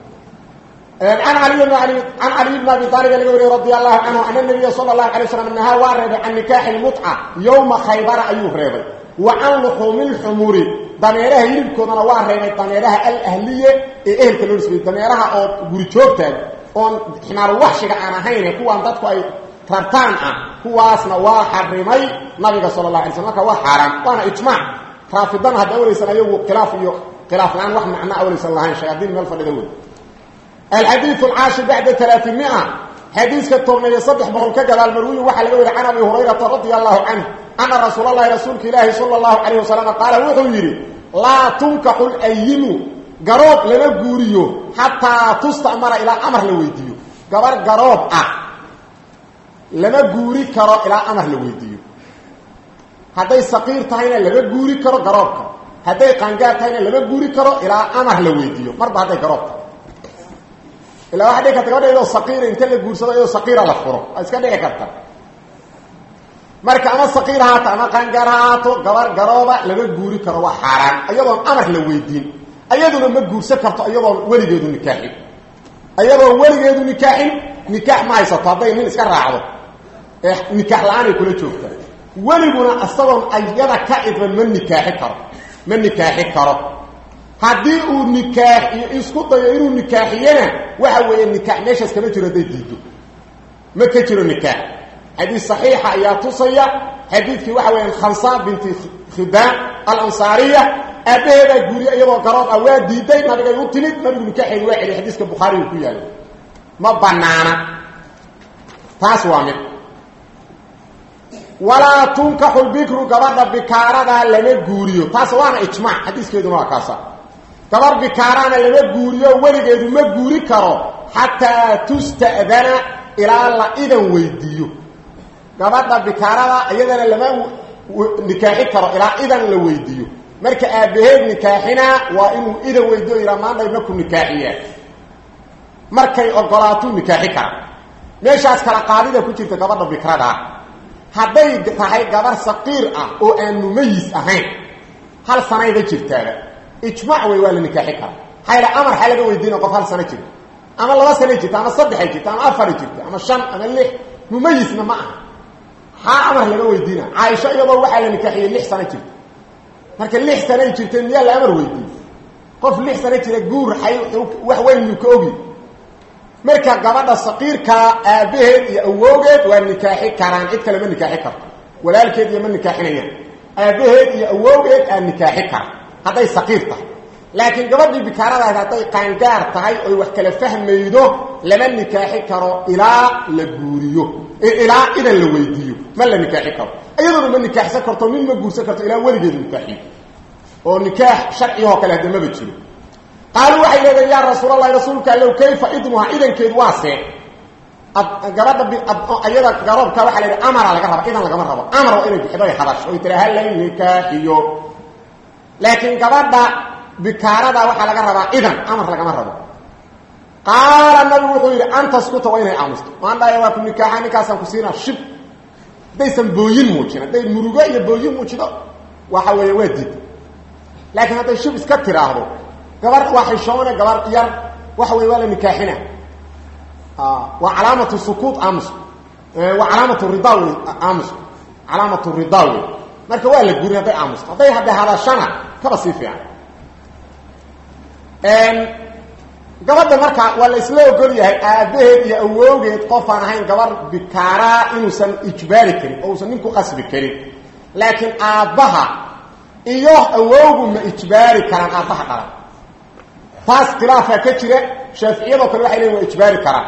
can ali can caliy bn abi aalib laga wariye radi allahu canhu ana nabiya sala allahu alay slam nahaa waa reebay can nikaaxi lmutca yowma khaybara ayuu reebay wa can luxuumi lxumuri dameeraha hilibkoodana waa reebay dameeraha alahliye ee ehelka loo nisbeyey dameeraha oo guri joogtaag oon ximaaru waxshiga aan ahayne kuwaan dadku ay rartaan ah kuwaasna waa xarimay nabiga sala allah alay slam marka waa xaaraan waana ijmaac raafidana hadda awlaysan ayagu khilaaf iyo khilaaf la-aan wax macno awlaysan lahayn shayaadiin meel fadhida wey alxadiidu alcaashir bacda alaaimia xadiiska tobnayo saddex boqol ka gadaal marwiyi waxaa laga weri can abi hurayrata radia allahu canhu ana rasuul allahi rasuulka ilaahi sala allahu calayh wasalam qaala wuxuu yidhi laa tunkaxu layimu garoob lama guuriyo xataa tusta'mara ilaa amar la weydiiyo gabar garoob ah lama guuri karo ilaa amar la weydiiyo hadday saqiir tahayna lama guuri karo garoobka hadday qaangaar tahayna lama guuri karo ilaa amar la weydiiyo marba hadday garoob tahay ilaa waxa dhici karta gabadha iyadoo saqiira inta la guursado iyadoo saqiira la furo waa iska dhici karta marka ama saqiir haato ama qaangaar ha haato gabar garooba lama guuri karo waa xaaraan iyadoon amar la weydiin ayaduna ma guursan karto iyadoon weligeedu nikaaxin iyadoon weligeedu nikaaxin nikaax ma haysato hadday nin iska raacdo ee nikaax la-aanay kula joogta weliguna isagoon ayada ka idban ma nikaaxi karo ma nikaaxi karo haddii uu nikaaxiyo isku dayo inuu nikaaxiyana waxa weeye nikaax meeshaas kama jiro hadday diido ma ka jiro nikaax xadiis saxiixa ayaa tusaya xadiidkii waxa weeyaan khamsa binti khidaan alansaariya aabbaheedaa guuriya iyadoo garoob ah waa diiday nabigay u timid nabigu nikaaxeedi waa celiy xadiiska bukhaariga ku yaala ma banaana taas waa mid walaa tunkaxu lbikru gabadha bikaaradaa lama guuriyo taas waana ijmaac xadiiskeeduna waa kaasa gabar bikaaraana lama guuriyo weligeedu ma guuri karo xataa tusta'dana ilaa la idan weydiiyo gabadha bikaarada iyadana lama nikaaxi karo ilaa idan la weydiiyo marka aabbaheed nikaaxinaa waa inuu idan weydiyo yidhaa maandhay maku nikaaxiyaa markay ogolaatuu nikaaxi kara meeshaas kala qaadida ku jirta gabadha bikradaa hadday tahay gabar saqiir ah oo aan mumayis ahayn hal sanayba jirtaaba ijmaac wey waa la nikaaxi kara hayla amar xaa laga weydiina qof hal sano jirta ama laba sanay jirta ama saddexay jirta ama afaray jirta ama shan ama lix mumayisna ma aha xaa amar laga weydiina caaisho iyadoo waxaa la nikaaxiyey lix sano jirta marka lix sanay jirteen miyaa la amar weydiiye qof lix sano jira guur ay wax weyn yuu ka ogi marka gabadha saqiirkaa aabbaheed iyo awowgeed waa nikaaxi karaan cid kale ma nikaaxi karto walaalkeed iyo ma nikaaxinayaan aabbaheed iyo awowgeed aa nikaaxi kara hadday saqiir tahay laakiin gabadhii bikaaradaas hadday qaangaar tahay oy wax kala fahmaydo lama nikaaxi karo ilaa la guuriyo ilaa idan la weydiiyo ma la nikaaxi karo iyadoona ma nikaaxsan karto nin ma guursan karto ilaa weligeedu nikaaxiyo oo nikaax sharcigoo kale hadda maba jiro qaaluu waxay leedahen yaa rasuulallahi rasuulka allow kayfa idmuha idankeedu waa see gabadha ayada garoobka waxaa la yidhi amara laga raba idan lagama rabo amar waa inay bixido ay hadasho oy tira hala nikaaxiyo laakiin gabadha bikaarada waxaa laga rabaa idan amar lagama rabo qaala nabigu wuxuu yidhi antaskuta waa inay aamusto maandhaya waa ku nikaaxa ninkaasaan ku siinaa shib haddaysan booyin muujin hadday murugo iyo booyin muujido waxa weeye waa diid laakiin hadday shib iska tiraahdo gabar waa xishoone gabar yar waxa wey waa la nikaaxina waa calaamatu sukuut aamus waa calaamatu rida wey aamus calaamatu rida wey marka waa la gurin hadday aamusto hadday hadda hadashana kaba sii fiican gabadha marka waa la isla ogol yahay aabbaheed iyo awowgeed qofaan ahayn gabar bikaaraa inuusan ijbaari karin oo uusan ninku qasbi karin laakiin aabbaha iyo awowgu ma ijbaari karaan aabbaha dhalan taas khilaafaa ka jira shaaficiyadoo kale waxay leeyiin waa ijbaari karaan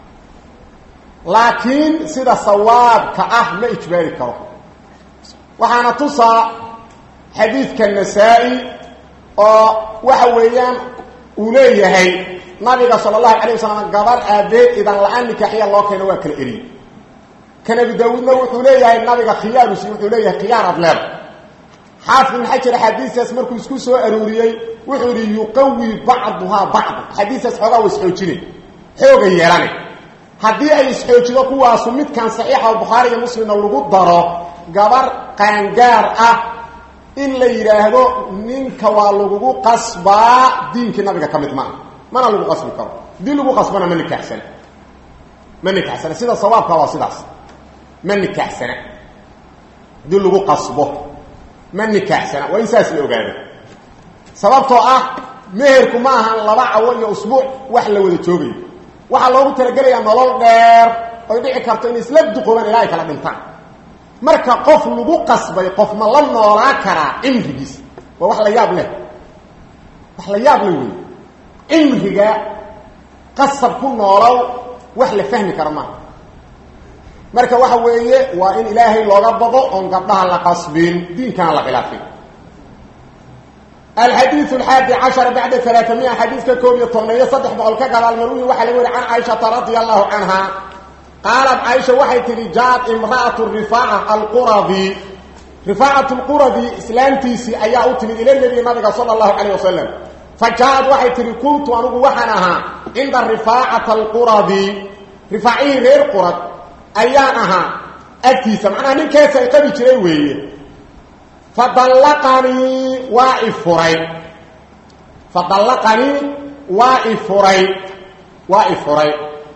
laakiin sida sawaabka ah ma ijbaari karo waxaana tusaa xadiidka nasaa-i oo waxa weeyaan uu leeyahay nabiga sala allahu calayh wasalam gabar aabbeed idan la-aan nikaaxiya loo keeno waa kala eriyey kan abi daawuudna wuxuu leeyahay nabiga khiyaarusi wuxuu leeyahay khiyaar adleer xaafid ibn xajar axaadiistaas markuu isku soo arooriyey wuxuu yidhi yuqawi bacduhaa bacda axaadiistaas xoogaa wa isxoojine xooga yeelane haddii ay isxoojido kuwaasu midkan saxiixa oo bukhaari iyo muslimna lagu daro gabar qaangaar ah in la yidhaahdo ninka waa lagugu qasbaa diinkii nabiga ka mid maaha mana lagu qasbi karo haddii lagu qasbana ma nikaaxsana ma nikaaxsana sida sawaabka waa sidaas ma nikaaxsana haddii lagu qasbo ma nikaaxsana waa in saas la ogaado sababtoo ah meherku ma ahan laba cawo iyo usbuuc wax la wada joogayo waxaa loogu talagelayaa nolol dheer oy dhici karto inay isla duqoobaan ilaa ay kala dhintaan marka qof lagu qasbay qof ma la noolaa karaa cimrigiis waa wax la yaab leh wax la yaab leh wey cimriga qasab ku noolow wax la fahmi karo maaha marka waxa weeye waa in ilaahay looga bado oon gabdhaha la qasbin diinkana la khilaafin الحديث الحادي عشر بعد ثلاثمائة حديث كوب يطمنية صدح بقول كقال المروي وحل يقول عن عائشة رضي الله عنها قالت عائشة وحي ترجات امرأة الرفاعة القرظي رفاعة القرظي إسلامتيسي أيها أتمد إلى النبي النبي صلى الله عليه وسلم فجاءت وحي تري كنت أنه وحنها عند الرفاعة القرظي رفاعيه غير قرظ أيانها أكتيسا معناها من كيسا يقبي جريوه فطلقني وافري فطلقني وافري وافري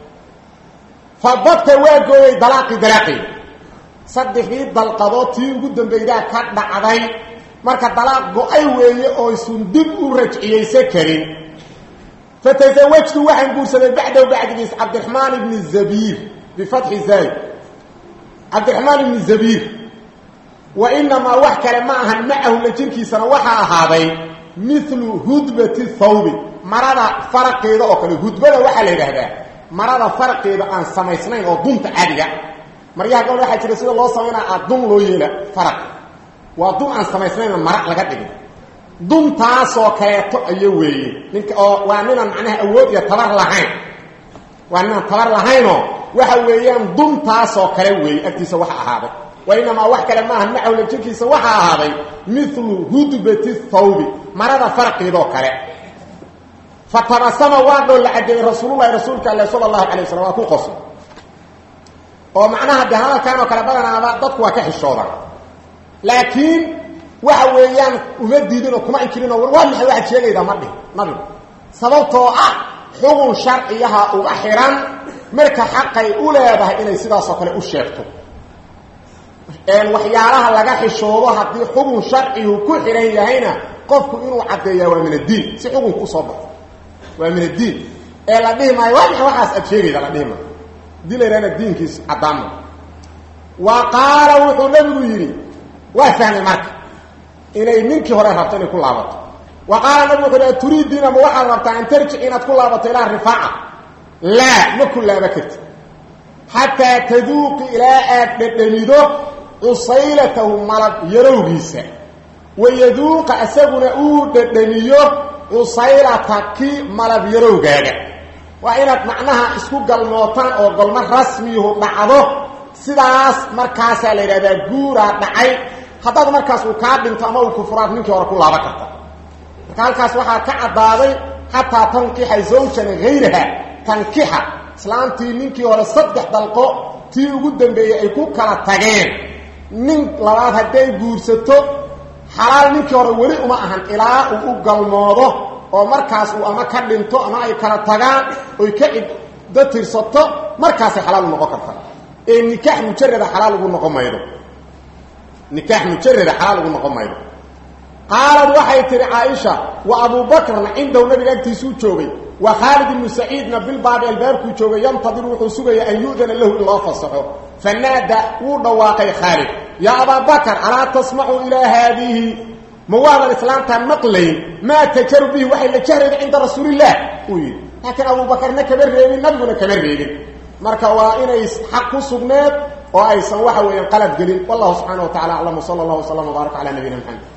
فبطت واغوي دلاقي دلاقي صدقي دلقدوتي ugu dambeeyda ka dhacday marka dalaaq go'ay weeye oo isun dib u rajciyeysa karin fatazawajtu waxaan guursaday bacda bacdigiis cabdiraxmaan ibn zabiir bifatxi zayd cabdiraxmaan ibn zabiir وإنما وحكر معها معه لجنكي سنة وحا هذا مثل هدبة الثوب مرضى فرق إذا أكل هدبة وحا لهذا مرضى فرق إذا أن سميسنين أو ضمت عادية مريها قول واحد رسول الله صلى أدوم لو يلا فرق وضم أن سميسنين المرق لقد ضم تاسو كيتو أيوي منك وامنا معناها أود يتبر لهين وامنا تبر لهينو waxa weeyaan dumtaasoo kale weey agtiisa waxa ahaaday وإنما وحكى لما هم معه لجنكيس وحا هذا مثل هدبة الثوب مرض فرق ذو كره فتبسم وادو لعد رسول الله رسولك الله صلى الله عليه وسلم وكو قصر ومعناها بهذا كانوا كلبنا ضدك وكحشودا لكن waxa weeyaan uma diidino kuma inkirin oo waa maxay waxa sheegayda mardi nabi sababtoo ah xugun sharciyaha uga xiran marka xaqay u leedahay inay sidaas oo kale u sheegto een waxyaalaha laga xishoodo hadii xugun sharciyu ku xiran yahayna qofku inuu cadeeyo waa min diin si xugun ku soo baxo waa min diin ee la dhihi maayo waa waxaas aad sheegayda la dhihi maayo dilayna diinkiis cadaama wa qaala wuxuu nabigu yiri waa fahmay marka inay ninkii hore rabto inay ku laabato wa qaala nabigu wuxuu turiidina ma waxa rabtaa in tarji inaad ku laabato ila rifaaca la ma ku laaba kartid hatta taduuqi ila aad dhadhamido usaylatahu malab yarowgiisa wayaduuqa asaguna uu dhadhamiyo usaylataki malab yarowgaaga waa inaad macnaha isku galmootaan oo golmo rasmiyuhu dhacdo sidaas markaasaa la yidhahdaa guuraa dhacay haddaad markaas uu kaa dhinto ama uu kufuraad ninkii hore ku laaban karta marka halkaas waxaa ka caddaaday xataa tankixa zawjan hayraha tankixa islaantii ninkii hore saddex dalqo tii ugu dambeeyey ay ku kala tageen nin labaad hadday guursato xalaal ninkii hore weli uma ahan ilaa uu u galmoodo oo markaas uu ama ka dhinto ama ay kala tagaan oy ka ciddo tirsato markaasay xalaal u noqon kartaa ee nikaax mujarada xalaal ugu noqon maydo nikaax mujarada xalaal ugu noqon maydo qaalad waxay tiri caaisha wa abuubakrna cindahu nabiga agtiisuu joogay wa khaalid ibnu saciidna bilbaabi albaabkuu joogay yantadiru wuxuu sugaya an yu'dana lahu in loo fasaxo fanaada wuu dhawaaqay khaalid yaa abaabakar alaa tasmacu ilaa haadihi ma waadan islaamtaan maqlayn maa tajaru bihi waxay la jahrayda cinda rasuulillaah uu yidhi laakiin abuubakarna kama reebin nabiguna kama reebin marka waa inay xaq ku sugneed oo aysan waxa weeyaan qalad gelin wallahu subxaana wa tacala aclam wsala allah wslam wbaarak cala nabiyina maxamed